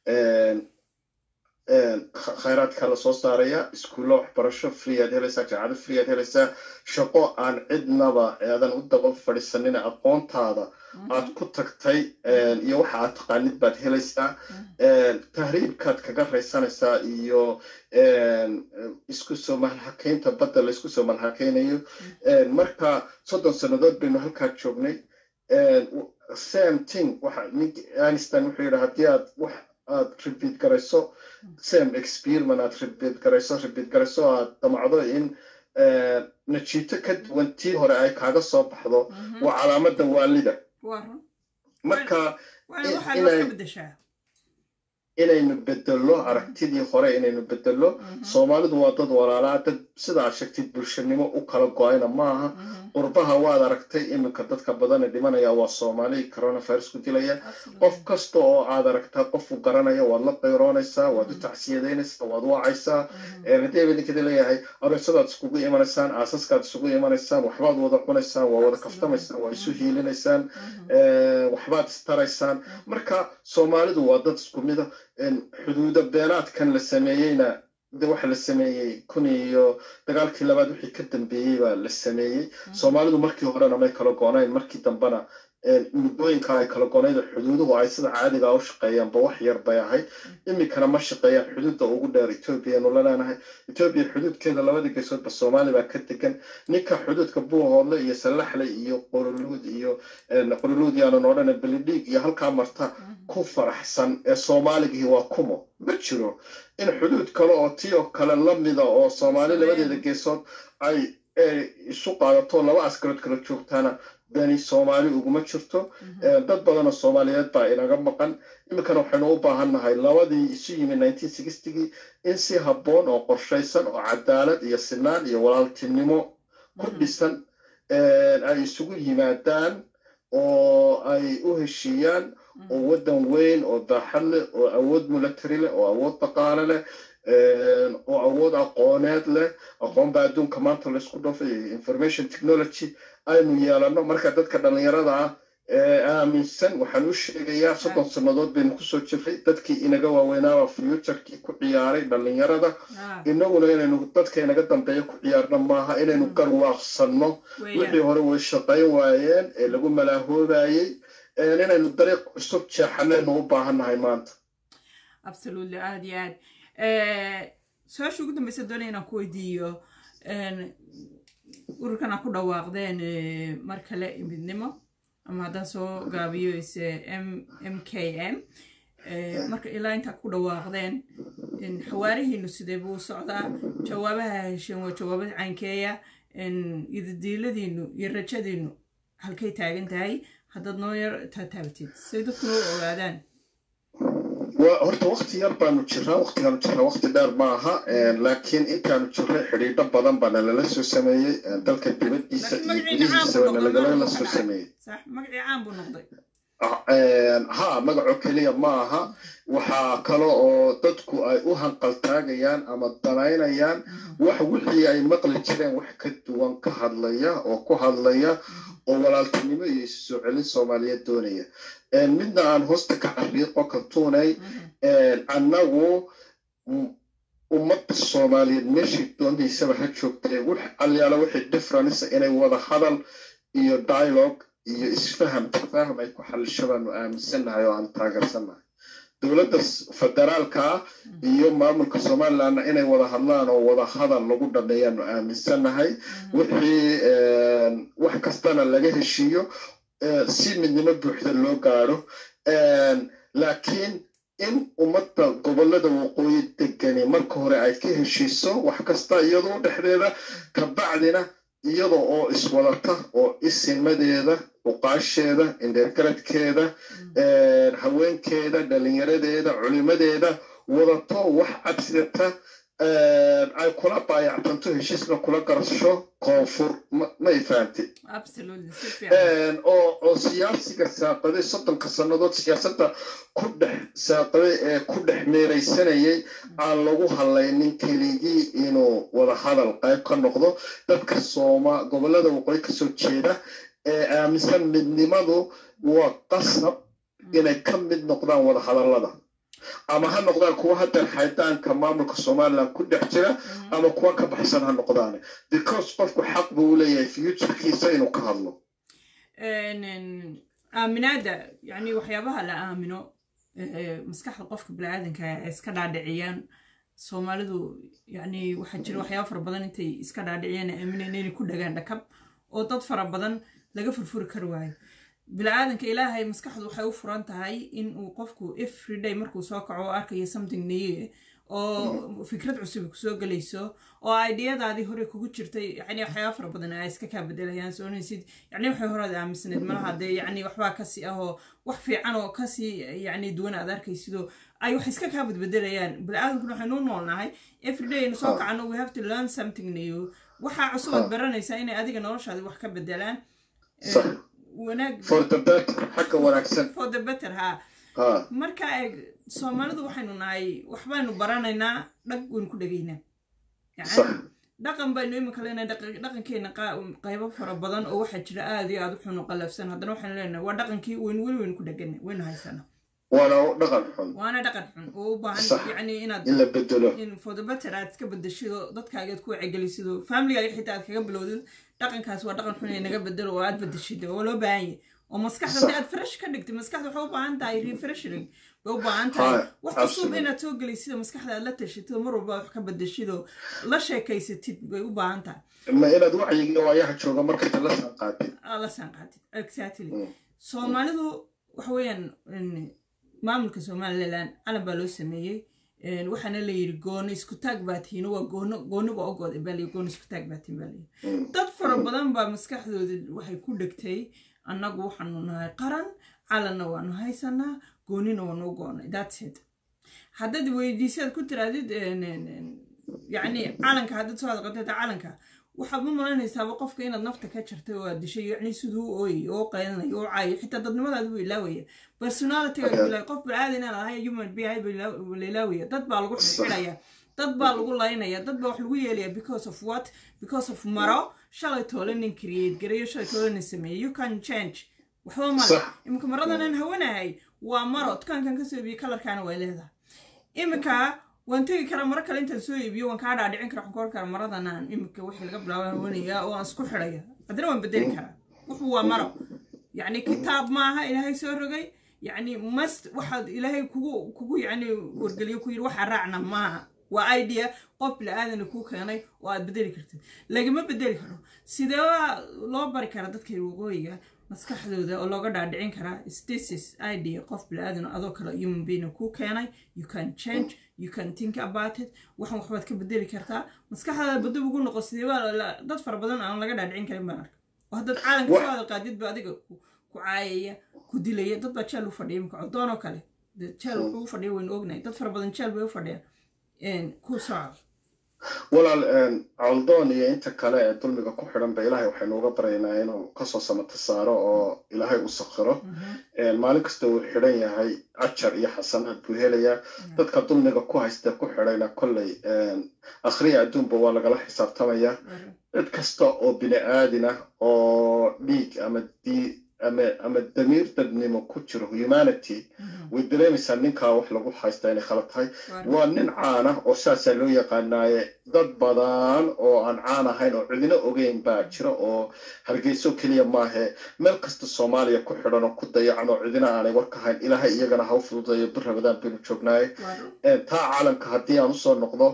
khayraadka la soo saaraya iskuulla waxbarasho freeaad helaysaa jaacado freeaad helaysaa shaqo aan cidnaba aadan u daba fadhiisanin aqoontaada aad ku tagtay iyo waxa aad taqaanid baad helaysaa tahriibkaad kaga raysanaysaa iyo isku soo malhakaynta badda laysku soo malhakaynayo marka soddon sannadood baynu halkaa joognay same thing waxa nink einstein wuxuu yidhi haddii aad wax aad repeat garayso same experiment aad repeat garayso repeat garayso aad damacdo in najiito ka duwan tii hore ay kaaga soo baxdo waa calaamada waalida marka inaynu bedello aragtidii hore inaynu bedello soomaalidu waa dad walaalaa dad sida aad sheegtid bulshanimo u kala go-ayna maaha qurbaha waad aragtay iminka dadka badane dhimanaya waa soomaali coronavirus ku dilaya qof kasta oo aad aragtaa qofu garanaya waad la qayroonaysaa waad u tacsiyadaynaysaa waad wacaysaa haddii idinkadi leeyahay aroosadaad iskugu imanaysaan aasaskaad isugu imanaysaan waxbaad wada cunaysaan waa wada kaftamaysaan waa isu hiilinaysaan waxbaad istaraysaan marka soomaalidu waa dad isku mida xuduuda beenaadkan la sameeyeyna de waxa la sameeyey kun iyo dagaalkii labaad wixii ka dambeeyey baa la sameeyey soomaalidu markii horena may kala goonayn markii dambena muddooyinka ay kala goonayda xuduuduhu ay sida caadiga u shaqeeyaanba wax yar bay ahayd iminkana ma shaqeeyaan xuduudda ugu dheer ethoobiyaanu la leenahay ethoobiya xuduudkeeda labadii geesoodba soomaali baa ka degan ninka xuduudka buuhoodle iyo sallaxle iyo qoroluud iyo qoroluud yaanan odhana belidhiig iyo halkaa marta ku faraxsan ee soomaaligii waa kumo ma jiro in xuduud kale oo tii oo kale lamida oo soomaali labadeeda geesood ay isu qaadato laba askarood kala joogtaana dani soomaali uguma jirto dad badanoo soomaaliyeed baa inaga maqan iminkana waxaynu u baahannahay labadii isu yimid nineteen sixtygii in si habboon oo qorshaysan oo cadaalad iyo sinaan iyo walaaltinimo ku dhisan ay isugu yimaadaan oo ay u heshiiyaan oo waddan weyn oo daaxad leh oo awood milatary leh oo awood dhaqaale leh oo awood aqooneed leh aqoon baa adduunka maanta laysku dhofay information technology aynu yeelano marka dadka dhallinyarada ah ee aaminsan waxaan u sheegayaa soddon sannadood baynu kusoo jirray dadkii inaga waaweynaaba futurkii ku ciyaaray dhallinyarada inaguna inaynu dadka inaga dambeeya ku ciyaarno maaha inaynu garwaaqsanno wixii hore way shaqayn waayeen ee lagu malaahoobayey inaynu dariiq cusub jeexanaynu u baahannahay maanta absolutely aad iyo aad su-aasha ugu dambeysa doonaya inaan ku weydiiyo ururkan aa ku dhawaaqdeen mar kale midnimo ama haddaan soo gaabiyo ise m m k m marka ilaa intaa ku dhawaaqdeen xawaarihiinu sidee buu socdaa jawaabaha hesheen waa jawaabo caynkeeya idadiiladiinu iyo rajadiinu halkay taagan tahay haddaad noo yar taataabatid say dadkuna u ogaadaan horta wakti yar baanu jiraa waktigaanu jiraa wakti dheer maaha laakiin intaanu jirray xidhiidho badan baa nalala soo sameeyey dalka dibadiisa iyo gudihiisaba nalagala soo sameeyey magacii caan buu noqday ha magaco keliya ma aha waxaa kale oo dadku ay u hanqaltaagayaan ama danaynayaan wax wixii ay maqli jireen wax ka duwan ka hadlaya oo ku hadlaya oo walaaltinimo iyo isu soo celin soomaaliyeed doonaya midna aan hoosta ka xariiqo ka tuunay annagu ummadda soomaaliyeed meeshii doontaysaba ha joogtee wix alyaala wixii difference inay wada hadal iyo dialogue iyo isfaham tafaham ay ku xalisho baanu aaminsannahay oo aan taageersannahay dowladda federaalka ah iyo maamulka somalilandna inay wada hadlaan oo wada hadal lagu dhameeyaanu aaminsannahay wixii wax kastana laga heshiiyo si midnimo buuxda loo gaadho laakiin in ummadda gobollada waqooyi degani marka hore ay ka heshiiso wax kasta iyadoo dhexdeeda kabacdina iyada oo iswadata oo isimadeeda uqaasheeda indheergaradkeeda haweenkeeda dhalinyaradeeda culimadeeda wadato wax cadsidata ay kula baayactanto heshiisna kula garasho koonfur may fahamtay oo oo siyaasiga saaqaday soddonka sannadood siyaasadda ku dhex saaqaday ee ku dhex meeraysanayay aan lagu hadlaynin keligii inuu wada hadal qayb ka noqdo dadka sooma gobollada waqooyi kasoo jeeda ee aaminsan midnimadu waa qasab inay ka mid noqdaan wada hadallada ama ha noqdaan kuwa haddeer xaydaanka maamulka somaliland ku dhex jira ama kuwa ka baxsan ha noqdaan because qofku xaq buu u leeyahay futurekiisa inuu ka hadlo aaminaada yani waxyaabaha la aamino maskaxda qofka biniaadanka ay iska dhaadhiciyaan soomaalidu yani waxaa jira waxyaaba fara badan intay iska dhaadhiciyaan aamineen inay ku dhagaan dhakab oo dad fara badan laga furfuri kari waayo bini-aadanka ilaahay maskaxdu waxay u furan tahay in uu qofku everyday markuu soo kaco oo arkayo something new oo fikrad cusub kusoo gelayso oo ideyadaadii hore kugu jirtay yani waxyaaba fara badan ay iska kaa bedelayaan soonaysid yani waxay horead aaminsanayd malaha dee yani waxbaa kasii ah oo wax fiican oo kasii yani duwan aad arkaysidoo ay wax iska kaa badbedelayaan bini-aadankuna waxaynu u noolnahay everyday aynu soo kacano we have to learn something new waxaa cusub aad baranaysaa inay adiga noloshaadi wax ka bedelaan xagga wanaagsan for the better ha marka eeg soomaalidu waxaynu nahay waxbaynu baranaynaa dhag waynu ku dhegaynaa dhaqan baynu imika leenahay dhaqankeena qaybo fara badan oo waxaa jira aad iyo aad uxunu qalafsan haddana waxaynu leenahay waa dhaqankii waynu weli waynu ku dhegana waynu haysana waana dhaqan xun waana dhaqan xun oo u baahan yani inaad in la bedelo in for the better aad iska bedeshido dadkaaga aad ku wacigelisidoo familigaaga xitaa aad kaga bilowdid dhaqankaas waa dhaqan xun ee naga bedelo oo aad bedeshid oo loo baahan yahay oo maskaxda hadii aad fresh ka dhigtay maskaxda waxay u baahan tahay refreshing way u baahan tahay wax cusub inaad soo gelaysid maskaxda aad la tashatid mar walba wax ka bedeshid oo la sheekaysatid way u baahan tahay ma inaad wacyiga waayaha jooga markasta la sanqaatid la sanqaatid exactly soomaalidu waxa weeyaan maamulka somaliland calan baa loo sameeyey waxaana la yiri goono isku taag baa tihiin waa goono gooniba ogooda baa layi goono isku taag baa tihiin baa layi dad fara badan baa maskaxdooda waxay ku dhegtay annagu waxaanu nahay qaran calanna waanu haysanaa goonina waanu goonay that's it haddaad weydiisaad ku tiraadid yacni calanka haddaad soo hadqatay calanka waxaad ma malaynaysaaba qofka inaad nafta ka jartay oo aad dishay yacni siduu u ooyay oo qaylinay oo caayo xitaa dadnimadaada buu ilaawaya personalityga ilaawaya qof bilcaada inaan ahay human being buu la ilaawaya dad baa lagu xidhaya dad baa lagu laynaya dad baa wax lagu yeelaya because of what because of maro shalay toole nin create gareeyo shalay toole nin sameeyey you can change waxba male iminka maradanan hawanahay waa maro dukaankan kasoo iibiyo kalarkaana way leedahay iminka waan tegi karaa maro kale intaan soo iibiyo waan kaa dhaadhicin kara waxaan ku oran karaa maradanaan iminka wixii laga bilaabo hawanayaa oo aan isku xidhaya haddana waan bedeli karaa wuxuu waa maro yacni kitaab maaha ilaahay soo rogay yacni mast waxaad ilaahay kugu kugu yacni wargeliyo ku yidhi waxaa raacna maaha waa idea qof bili-aadana kuu keenay oo aad bedeli kartid lagama bedeli karo sidee loo bari karaa dadka waqooyiga maskaxdooda oo looga dhaadhicin karaa stasis idea qof bili-aadan adoo kale human being kuu keenay you can change you can think about it waxan waxbaad ka bedeli kartaa maskaxdaada badab ugu noqo sidee baa dad fara badan aan laga dhaadhicin karin baan arka oo haddaad caalamka soo hadalqaadid ba adiga ku caayaya ku dilaya dad baa jeel u fadhiya imika codoon oo kale jeel wuxuu u fadhiya waynu ognahay dad fara badan jeel bay u fadhiyaan ku soco walaal coldoon iyo inta kale ee dulmiga ku xidhan ba ilaahay waxaynu uga baryaynaa inuu kasoo samata saaro oo ilaahay u sakhiro maalin kasta uu xidhan yahay ajar iyo xasanaad buu helayaa dadka dulmiga ku haysta ku xidhayna kolley akhriya adduunba waa lagala xisaabtamaya cid kasta oo bini aadin ah oo dhiig ama dii ama ama damiir dadnimo ku jiro humanity way dareemaysaa ninkaa wax lagu haystaa inay khalad tahay waa nin caan ah oo saasaa loo yaqaanaaye dad badan oo aan caan ahayn oo cidina ogeyn baa jira oo hargeyso keliya maahe meel kasta soomaaliya ku xidhan oo ku dayacan oo cidina aanay warka hayn ilaahay iyagana ha u fududayo bir rabadaan baynu joognaaye taa caalamka haddii aan usoo noqdo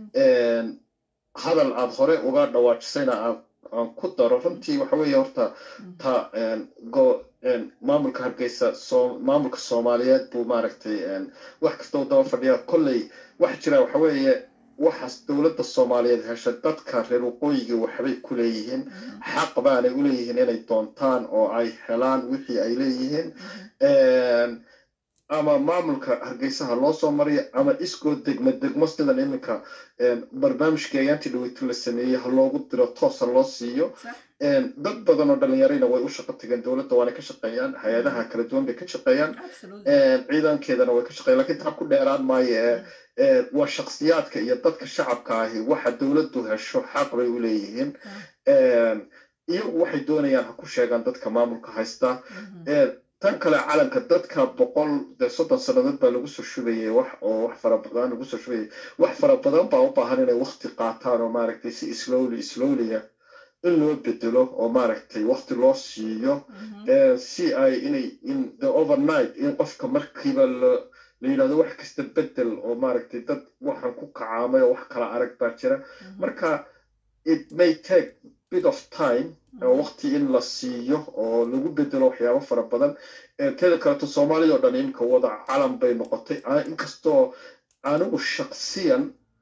hadal aad hore uga dhawaajisayna aad aan ku daro runtii waxa weeye horta ta maamulka hargeysa maamulka soomaaliyeed buu maaragtay wax kasta u daba fadhiya kolley waxa jira waxa weeye waxaas dowladda soomaaliyeed hesha dadka reer waqooyiga waxbay ku leeyihiin xaq baanay u leeyihiin inay doontaan oo ay helaan wixii ay leeyihiin ama maamulka hargeysaha loo soo mariya ama iskoo degmo degmo sidan iminka barnaamijkii ayaantii dhaweyto la sameeyey ha loogu diro toos ha loo siiyo sax dad badan oo dhalinyarayna way u shaqo tageen dowladda waana ka shaqeeyaan hay-adaha kala duwan bay ka shaqeeyaan absolutely ciidankeedana way ka shaqeeyaan lakiin taa ku dheeraan maayo ee waa shakhsiyaadka iyo dadka shacabka ahi waxa dowladdu hesho xaq bay u leeyihiin iyagu waxay doonayaan ha ku sheegaan dadka maamulka haysta Mhm. tan kale calanka dadka boqol dee soddon sannadood baa lagu soo shubayay wax oo wax fara badan lagu soo shubayay wax fara badan baa u baahan inay wakti qaataan oo maaragtay si slowly slowlya in loo bedelo oo maaragtay wakti loo siiyo Mhm. Eh, si ay inay in the overnight in qofka markiiba la la yidhahdo wax kasta bedel oo maaragtay dad waxaan ku kacaamay oo wax kala arag baa jira Mhm. marka it may take bit of time oo Mhm. waqti in la siiyo oo lagu bedelo waxyaabo fara badan Eh, teeda kaleto soomaalida oo dhan iminka wada calan bay noqotay Ah, inkastoo anigu shaksiyan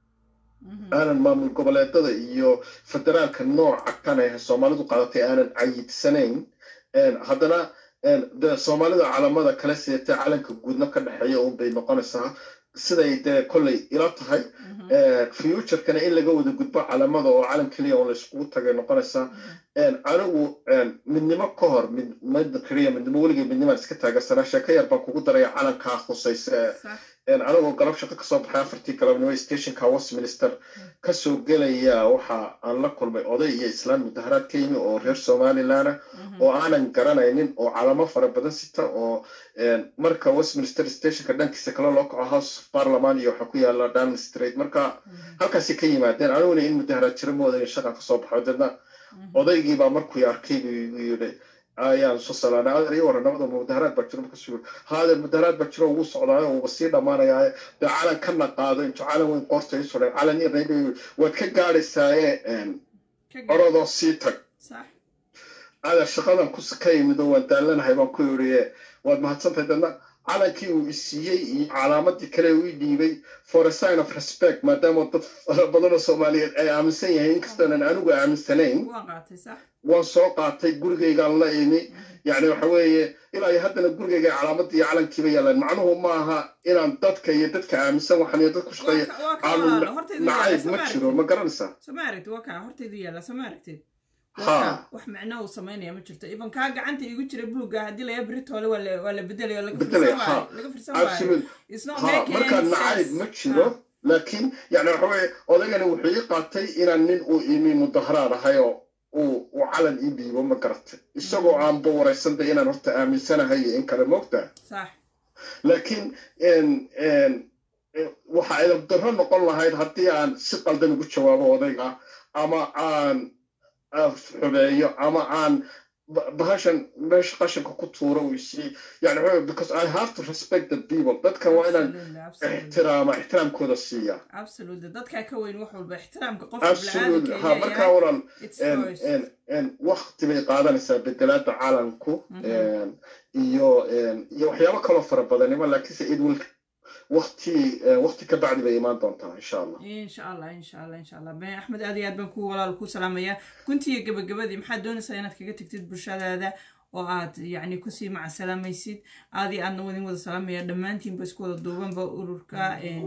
Mhm. aanan maamul goboleedada iyo federaalka nooca kan ee soomaalidu qaadatay aanan cayidsanayn een, haddana een, de soomaalida calamada kala seeta calanka guudna ka dhexeeya un bay noqonaysaa siday dee kolley ila tahay Mhm. Een, futurekana in laga wada gudbo calamada oo calan keliya oo la iskugu tagay noqonaysaa Een, anigu een, midnimo ka hor mid mid keliya midnimo weligay midnimaan iska taagansanaa sheeko yar baan kugu daraya calankaa khusaysa ee sax een, anigoo galab shaqo kasoo baxay afartii galabnimo stationka westminster kasoo gelaya waxa aan la kulmay oday iyo islaan mudaharaad ka yimi oo reer somaliland ah Mhm. oo aanan garanaynin oo calamo fara badan sita oo een, marka westminster stationka dhankiisa kale loo kaco house of parliament iyo waxaa ku yaala down street marka Mhm. halkaasi ka yimaadeen aniguna in mudaharaad jira ma odayn shaqan kasoo baxo deedna Mhm. odaygii baa markuu arkay buu igu yidhi ayaan soo salaanay adeer iyo waranimada mudaharaad baa jiro markaasuu yidhi haadeer mudaharaad baa jiro wuu socdaayo wuuba sii dhammaanayaa dee calan kana qaado intuu calan weyn qoorta ii sudhay calan yar rayba waad ka gaadhaysaaye een, Ka gaar. orodoo sii tag sax adeer shaqadan ku ka yimid oo waan daalanahay baan ku yidhi waad mahadsantahay dadna calankii uu isiiyey iyo calaamadii kale uu ii dhiibay for a sign of respect maadaama dad fara badan oo soomaaliyeed ay aaminsan yahay inkastoonan anigu aaminsanayn waa qaatay sax waan soo qaatay gurigaygaan la imi yacni waxa weeye ilaa iyo haddana gurigayga calaamadii iyo calankiiba yaalaan macnuhu ma aha inaan dadka iyo dadka aaminsan waxan iyo dad ku shaqeeya Waa ka- waa ka aanu walaalo, hortaydu yaalla, nacayb soo ma ma jiro aragtid. ma garanaysaa soo ma aragtid waa kaa hortaydu yaalla soo ma aragtid Ha. Waa kaa, wax micno uu samaynaya ma jirto iban kaa gacanta igu jira buugga haddii laga beritoole waa la waa la bedelaya oo laga Bedelaya, firsan waayo ha. laga firsan waayo absolute It's not ha making marka any nacayb sense. ma jiro laakiin yani waxa weeye odaygani wuxuu ii qaatay inaan nin uu imi mudaharaad ahay oo uu uu calan ii dhiibo ma garatay isagoo aanba waraysantay inaan horta aaminsanahay iyo in kale moogtaa sax laakiin en- en, eh, waxa ay darro noqon lahayd haddii aan si qaldan ugu jawaabo odayga ama aan aan xubeeyo ama aan ba- bahashan meesha qashinka ku tuuro uu isii yani waxa weeye, because i have to respect the people dadkan waa inaan Absolutely, absolutely. ixtiraama ixtiraamkooda siiya absolutely dadkaa ka weyn wax walba ixtiraamka qofka absolute bini'aadamka ha ay markaa leeyahay walaal it's en choice. en en waqti bay qaadanaysaa bedelaada calanku Mhm. en iyo en iyo waxyaabo kaloo fara badanima laakiinse it will waqti eh, waqti ka bacdi bay imaan doontaa insha allah insha allah insha allah insha allah ben axmed aad iyo aad baan ku walaal ku salaamayaa guntiga gabagabadii maxaad doonaysaa inaad kaga tegtid bulshadaada oo aad yacni kusii macasalaamaysid aad iyo aadna wadin wada salaamaya dhammaantiinba isku wada duubanba ururka en-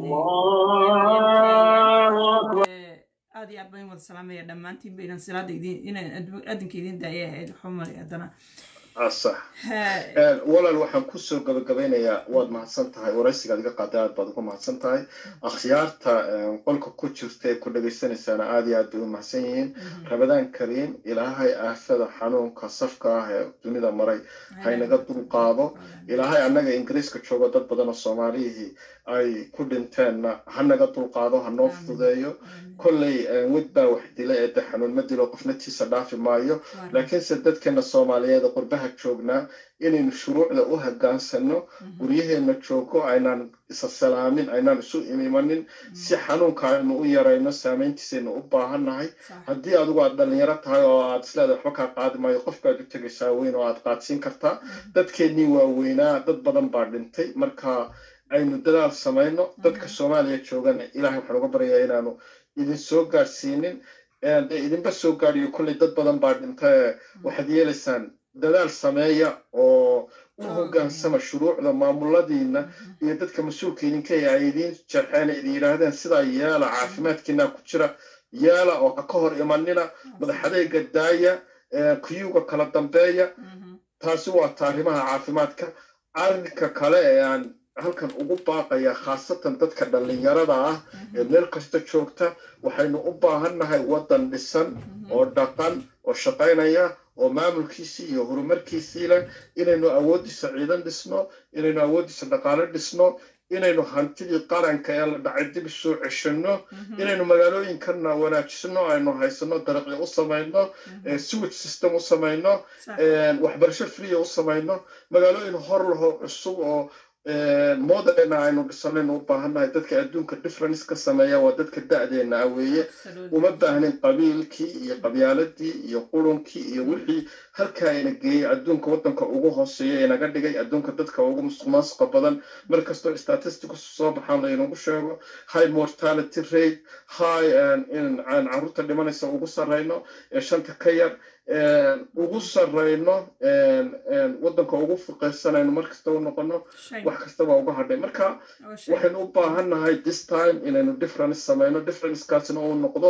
Eh, aad iyo aad baan wada salaamaya dhammaantiinba inaan silaada idin inaan addu- adinka idin daaya ahayd xumar haddana ah sax Ha, En, walaal waxaan kusoo gabagabeynayaa waad mahadsan tahay waraysigaad iga qaaday aad baad ugu mahadsan tahay akhyaarta en, qolka ku jirta ee ku dhegaysanaysaana aad iyo aad bay u mahadsan yihiin mhm. ramadaan kariim ilaahay aafada xanuunka safka ah ee dunida maray haynaga dulqaado ilaahay annaga ingiriiska joogo dad badan oo soomaalihii ay ku dhinteenna ha naga dulqaado ha noo Amiin. fudeeyo Amiin. kolley eh, wed baa wax dila ee de xanuun ma dilo qofna tiisa dhaafi maayo Waa- laakiinse dadkeena soomaaliyeed ee qurbaha joognaa inaynu shuruucda u hogaansano mhm. guryaheena joogo aynaan isa salaamin aynaan isu imimanin si xanuunka aynu u yarayno saameyntiisaynu u baahannahay Sax. haddii adigu aad dhalinyaro tahay oo aad isleedahay waxba kaa qaadi maayo qofkaad u tegaysaa weyn oo aad qaadsiin kartaa Mhm. dadkeennii waaweynaa dad badan baa dhintay marka aynu dadaal samayno dadka soomaaliya joogana ilaahay waxaan uga baryayaa inaanu idin soo gaadhsiinin ee dee idinba soo gaadhiyo kolley dad badan baa dhintay waxaad yeelaysaan dadaal sameeya oo u hoggaansama shuruucda maamuladiina iyo dadka mas-uulka idinka ay idiin jarxeen idin yidhaahdeen sidaa yeela caafimaadkiina ku jira yeela oo ha ka hor imanina madaxadeyga daaya kuyuga kala dambeeya taasi waa taarimaha caafimaadka arrinka kale ee aan halkan ugu baaqaya khaasatan dadka dhallinyarada ah ee meel kasta joogta waxaynu u baahannahay waddan dhisan oo dhaqan oo shaqaynaya oo maamulkiisii iyo horumarkiisii leh inaynu awooddiisa ciidan dhisno inaynu awooddiisa dhaqaale dhisno inaynu hantidii qaranka ee la dhacay dib soo ceshanno inaynu magaalooyinkana wanaajisno aynu haysano dariiqyo u samayno sewage system u samayno waxbarasho freeya u samayno magaalooyin hor laho cusub oo moderna aynu dhisanaynu u baahannahay dadka adduunka difference ka sameeya waa dadka da'deena ah weeye uma baahnin qabiilkii iyo qabyaaladii iyo qurunkii iyo wixii halkaa ina geeyey adduunka waddanka ugu hooseeya inaga dhigay adduunka dadka ugu musuqmaasuqa badan mar kastoo statistics soo baxaan laynagu sheego high mortality rate high in aan carruurta dhimanaysa ugu sarrayno ee shanta ka yar ugu sarrayno waddanka ugu fuqaysanayno mar kasta u noqono wax kastaba uga hadhay marka waxaynu u baahannahay this time inaynu difference samayno differencekaasina uu noqdo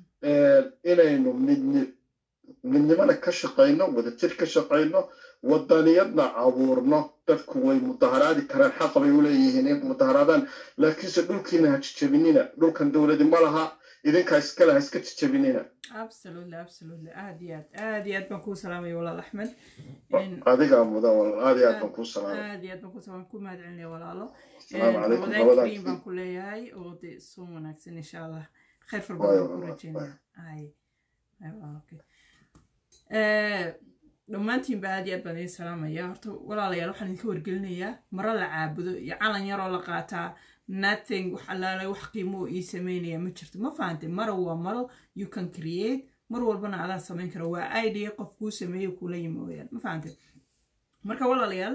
inaynu midni midnimana ka shaqayno wadajir ka shaqayno wadaniyadna abuurno dadku way mudaharaadi karaan xaqa bay u leeyihiin in mudaharaadaan laakiinse dhulkiina ha jijabinina dhulkan dowladi ma laha idinkaa iskale ha iska jijabinina absolutely absolutely aad iyo aad aad iyo aad baan kuu salaamaya walaal axmed adigaa mudan walaal aad iyo aad baan kuu salaamay aad iyo aad baan kuu salaam ku mahad celinaya walaalo asalaamu calaykum wadaag labadaa kariim baan ku leeyahay oo de sun wanaagsan insha allah khayr far badan baan ku rajeynaya ay ay waa okay dhammaantiinba aad iyo aad baan idin salaamaya horta walaalayaal waxaan idinka wargelinayaa maro la caabudo iyo calan yaroo la qaataa nothing wax allaale wax qiimo oo ii sameynaya ma jirto ma fahantay maro waa maro you can create mar walbana adaa samayn kara waa idea qof kuu sameeyo kula yimi weyaan ma fahantay marka walaalayaal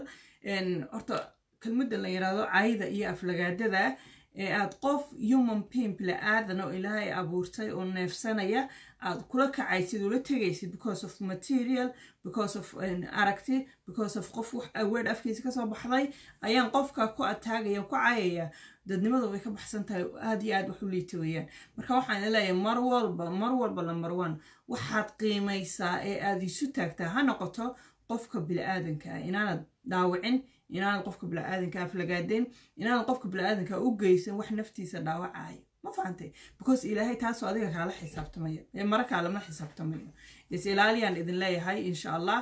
horta kelmadda la yidhaahdo cayda iyo aflagaadada ee aad qof human pimp la aadan oo ilaahay abuurtay oo neefsanaya aad kula kacaysid ula tegaysid because of material because of aragti because of qof wax aweed afkiisa kasoo baxday ayaan qofka ku ataagaya ku cayaya dadnimada way ka baxsan tahay aad iyo aad wax u liita weeyaan marka waxaan leeyahay mar walba mar walba number one waxaad qiimaysaa ee aad isu taagtaa ha noqoto qofka bili-aadanka ah inaanad dhaawicin inaanad qofka bili-aadanka aflagaadeen inaanad qofka bili-aadanka u geysan wax naftiisa dhaawacayo ma fahantay because ilaahay taasoo adiga kaala xisaabtamaya ee mara kaalama xisaabtamayo is ilaaliyaan idin leeyahay insha allah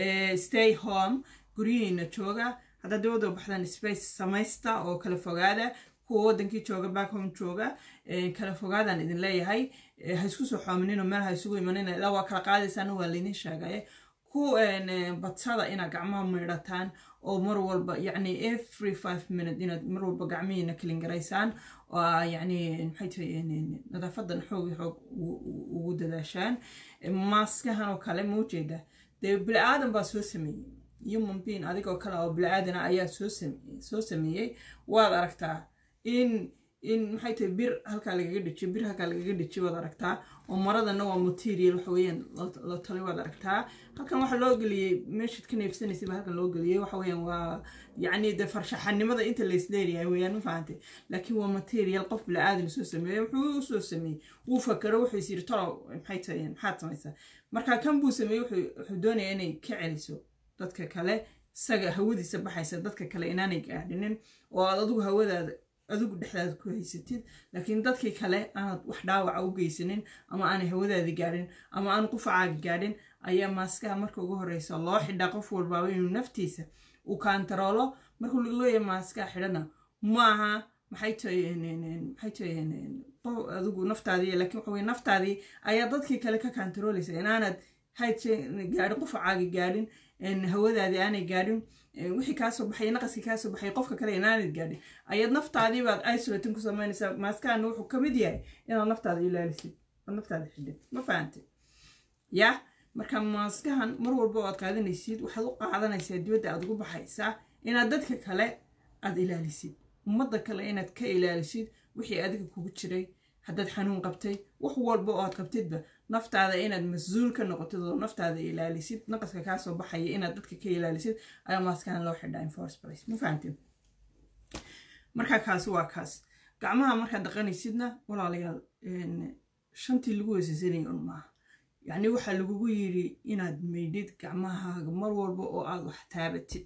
stay home guryihiina jooga haddaad dawada baxdaan space samaysta oo kala fogaada kuwa wadankii jooga back home jooga kala fogaadaan idin leeyahay ha isku soo xoominino meel ha isugu imanina ilaa waa kala qaadaysaana waa laydin sheegaya ku badsada inaad gacmaha maydhataan oo mar walba yacni every five minute inaad mar walba gacmihiina kalingaraysaan oo yacni maxay tahay nadaafadan xoog iyo xoog ugu dadaashaan maaskahan oo kale ma ujeeda dee bili-aadan baa soo sameeyey human being adigoo kale oo bili-aadana ayaa soo sameeyey soo sameeyey waad aragtaa in in maxay tahay bir halkaa lagaga dhijiyo bir halkaa lagaga dhijiyo waad aragtaa oo maradana waa material waxa weeyaan la talay waad aragtaa halkan waxaa loo geliyey meeshaad ka neefsanaysay baa halkan loo geliyey waxa weeyaan waa yacni de farshaxanimada inta la isleeyahay weeyaan ma fahantay laakiin waa material qof bili-aadan soo sameeyey wuxuu u soo sameeyey wuu fakero wuxuu is yiri tolo maxay tahay maxaad samaysaa marka kan buu sameeyey wuxuu doonayaa inay ka celiso dadka kale isaga hawadiisa baxaysa dadka kale inaanay gaadhinin oo aad adigu hawadaada adigu dhexdaada ku haysatid laakiin dadkii kale aanad wax dhaawaca u geysanin ama aanay hawadaadi gaadhin ama aanu qufacaaga gaadhin ayaa maaskaha marka ugu horeysa loo xidhaa qof walbaaba inuu naftiisa uu kaantaroolo markuu leeyahay maaskaha xidhana maaha maxay tahay maxay tahay adigu naftaadii laakiin waxa weye naftaadii ayaa dadkii kale ka kaantaroolaysa inaanad hayd gaadhin qufacaagi gaadhin hawadaadii aanay gaadhin wixii kaasoo baxay naqaskii kaasoo baxay qofka kale inaanad gaadhin ayaad naftaadii baad isolatin ku samaynaysaa maaskahana wuxuu ka mid yahay inaad naftaada ilaalisid ood naftaada xidhid ma fahantay ya marka maaskahan mar walba oo aad qaadanaysid waxaad u qaadanaysaa dibadda aad ugu baxaysaa inaad dadka kale aad ilaalisid ummadda kale inaad ka ilaalisid wixii adiga kugu jiray haddaad xanuun qabtay wax walba oo aad qabtidba naftaada inaad mas-uul ka noqotid oo naftaada ilaalisid naqaska kaa soo baxaya inaad dadka ka ilaalisid ayaa maaskan loo xidhaa in first place ma fahamtid marka kaasi waa kaas gacmaha markaad dhaqanaysidna walaalayaal shantii lagu weysaysanaya un maaha yacni waxaa lagugu yidhi inaad maydhid gacmahaaga mar walba oo aad wax taabatid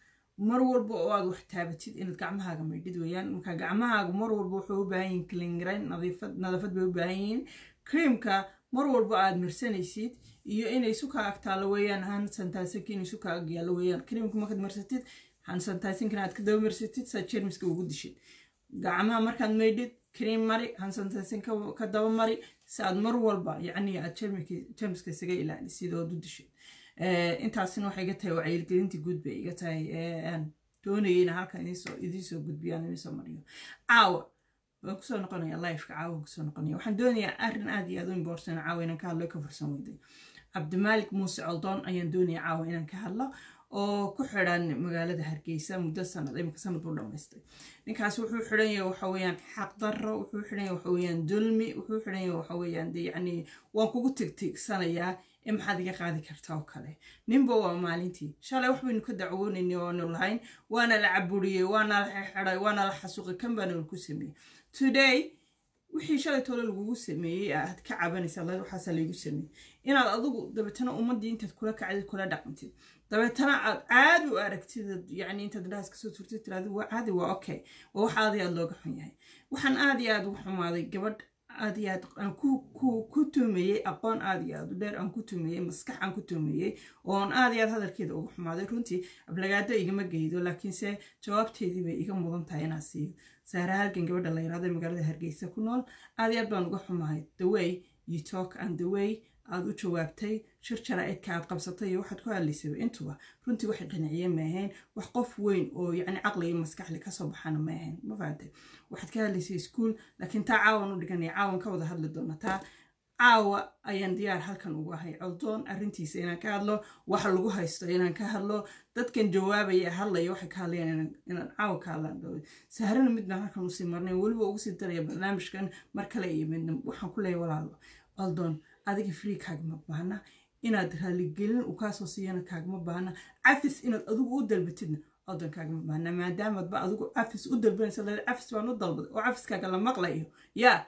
mar walba oo aad wax taabatid inaad gacmahaaga maydhid weeyaan marka gacmahaaga mar walba wuxuu u baahan yihin klingarayn nadaafad bay u baahan yihiin creamka mar walba aad marsanaysid iyo inay suka ag taalo weeyaan hansantaasink inay suka ag yaallo weeyaan creamka markaad marsatid hansantaasinkana aad ka daba marsatid saad jermiska ugu dishid gacmaha markaad maydhid cream mari hansantaasin ka daba mari si aad mar walba yacni aad jermiska isaga ilaalisid oo u dishid intaasina waxay iga tahay wacyigelintii guud bay iga tahay doonayay ina halkan idinsoo gudbiyaan idinsoo mariyo caawa waan kusoo noqonaya lifeka caawa kusoo noqonaya waxaan doonayaa arrin aad iyo aad u imborsan caawa inaan ka hadlo ka farsan weyday cabdimaalik muuse coldoon ayaan doonaya caawa inaan ka hadlo oo ku xidhan magaalada hargeysa muddo sanad imika sanad buu dhamaystay ninkaas wuxuu xidhan yahay waxa weeyaan xaqdarro wuxuu xidhan yahay waxa weeyaan dulmi wuxuu xidhan yahay waxa weeyaan de yacni waan kugu tigtigsanayaa ee maxaad iga qaadi kartaa oo kale ninba waa maalintii shalay wax baynu ka dacwoonaynay oonu lahayn waana la caburiyey waana la xidhay waana la xasuuqay kan baana lagu sameeyey today wixii shalay toole lagugu sameeyey aad ka cabanaysa waxaasa laygu sameeyey inaad adigu dabeetana ummaddii intaad kula kacdid kula dhaqantid dabeetana aad caadi u aragtid yani intaad dhaas kasoo turtid tiraada waa caadi waa okay waa wax aad iyo aad looga xun yahay waxaan aad iyo aad ugu xumaaday gabadh aad iyo aad aan ku tuumayey aqoon aad iyo aad u dheer aan ku tuumayey maskax aan ku tuumayey oon aad iyo aad hadalkeeda uga xumaaday runtii ablagaado igama geydo laakiinse jawaabteedii bay iga mudan tahay inaan siiyo saara halgan gabadha la yiraahdo magaalada hargeysa ku nool aad iyo aad baan uga xumahay the way you talk and the way aad u jawaabtay shir jaraa'idka aad qabsatay iyo waxaad ku hadlaysaba intuba runtii waxay qanciye ma ahayn wax qof weyn oo yacni caqli iyo maskaxli kasoo baxana ma ahayn ma fahantay waxaad ka hadlaysay iskuol laakiin taa caawan u dhiganaya caawan ka wada hadli doona taa caawa ayaan diyaar halkan ugu ahay coldoon arrintiisa inaan ka hadlo waxa lagu haysto inaan ka hadlo dadkan jawaabaya hadlaya waxay ka hadlayaan inaan caawa ka hadlaan dooda saharana mid baan halkan usii marnay weliba ugu sii daraya barnaamijkan mar kale iyo midna waxaan ku leeyahay walaalo coldoon adiga free kaagama baahna inaad raaligelin uu kaasoo siiyana kaagama baahna cafis inaad adigu u dalbatidna coldoon kaagama baahna maadaamaadba adigu cafis u dalbanaysa le cafis baan u dalbaday oo cafiskaaga la maqlayo yaa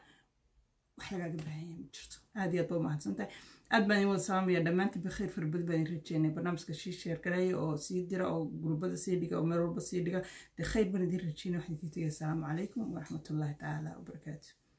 wax lagaaga baahanya ma jirto aad iyo aad ba umahadsan tahay aad baan idin wada salaamaya dhammaantiin bakhiir farbad baan idin rajeynay barnaamijka shii sheergareeya oo sii dira oo gurbada sii dhiga oo meel walba sii dhiga dee khayr baan idin rajeynay waxaan idin tegaya asalaamu calaykum waraxmatullaahi tacaala wabarakaatu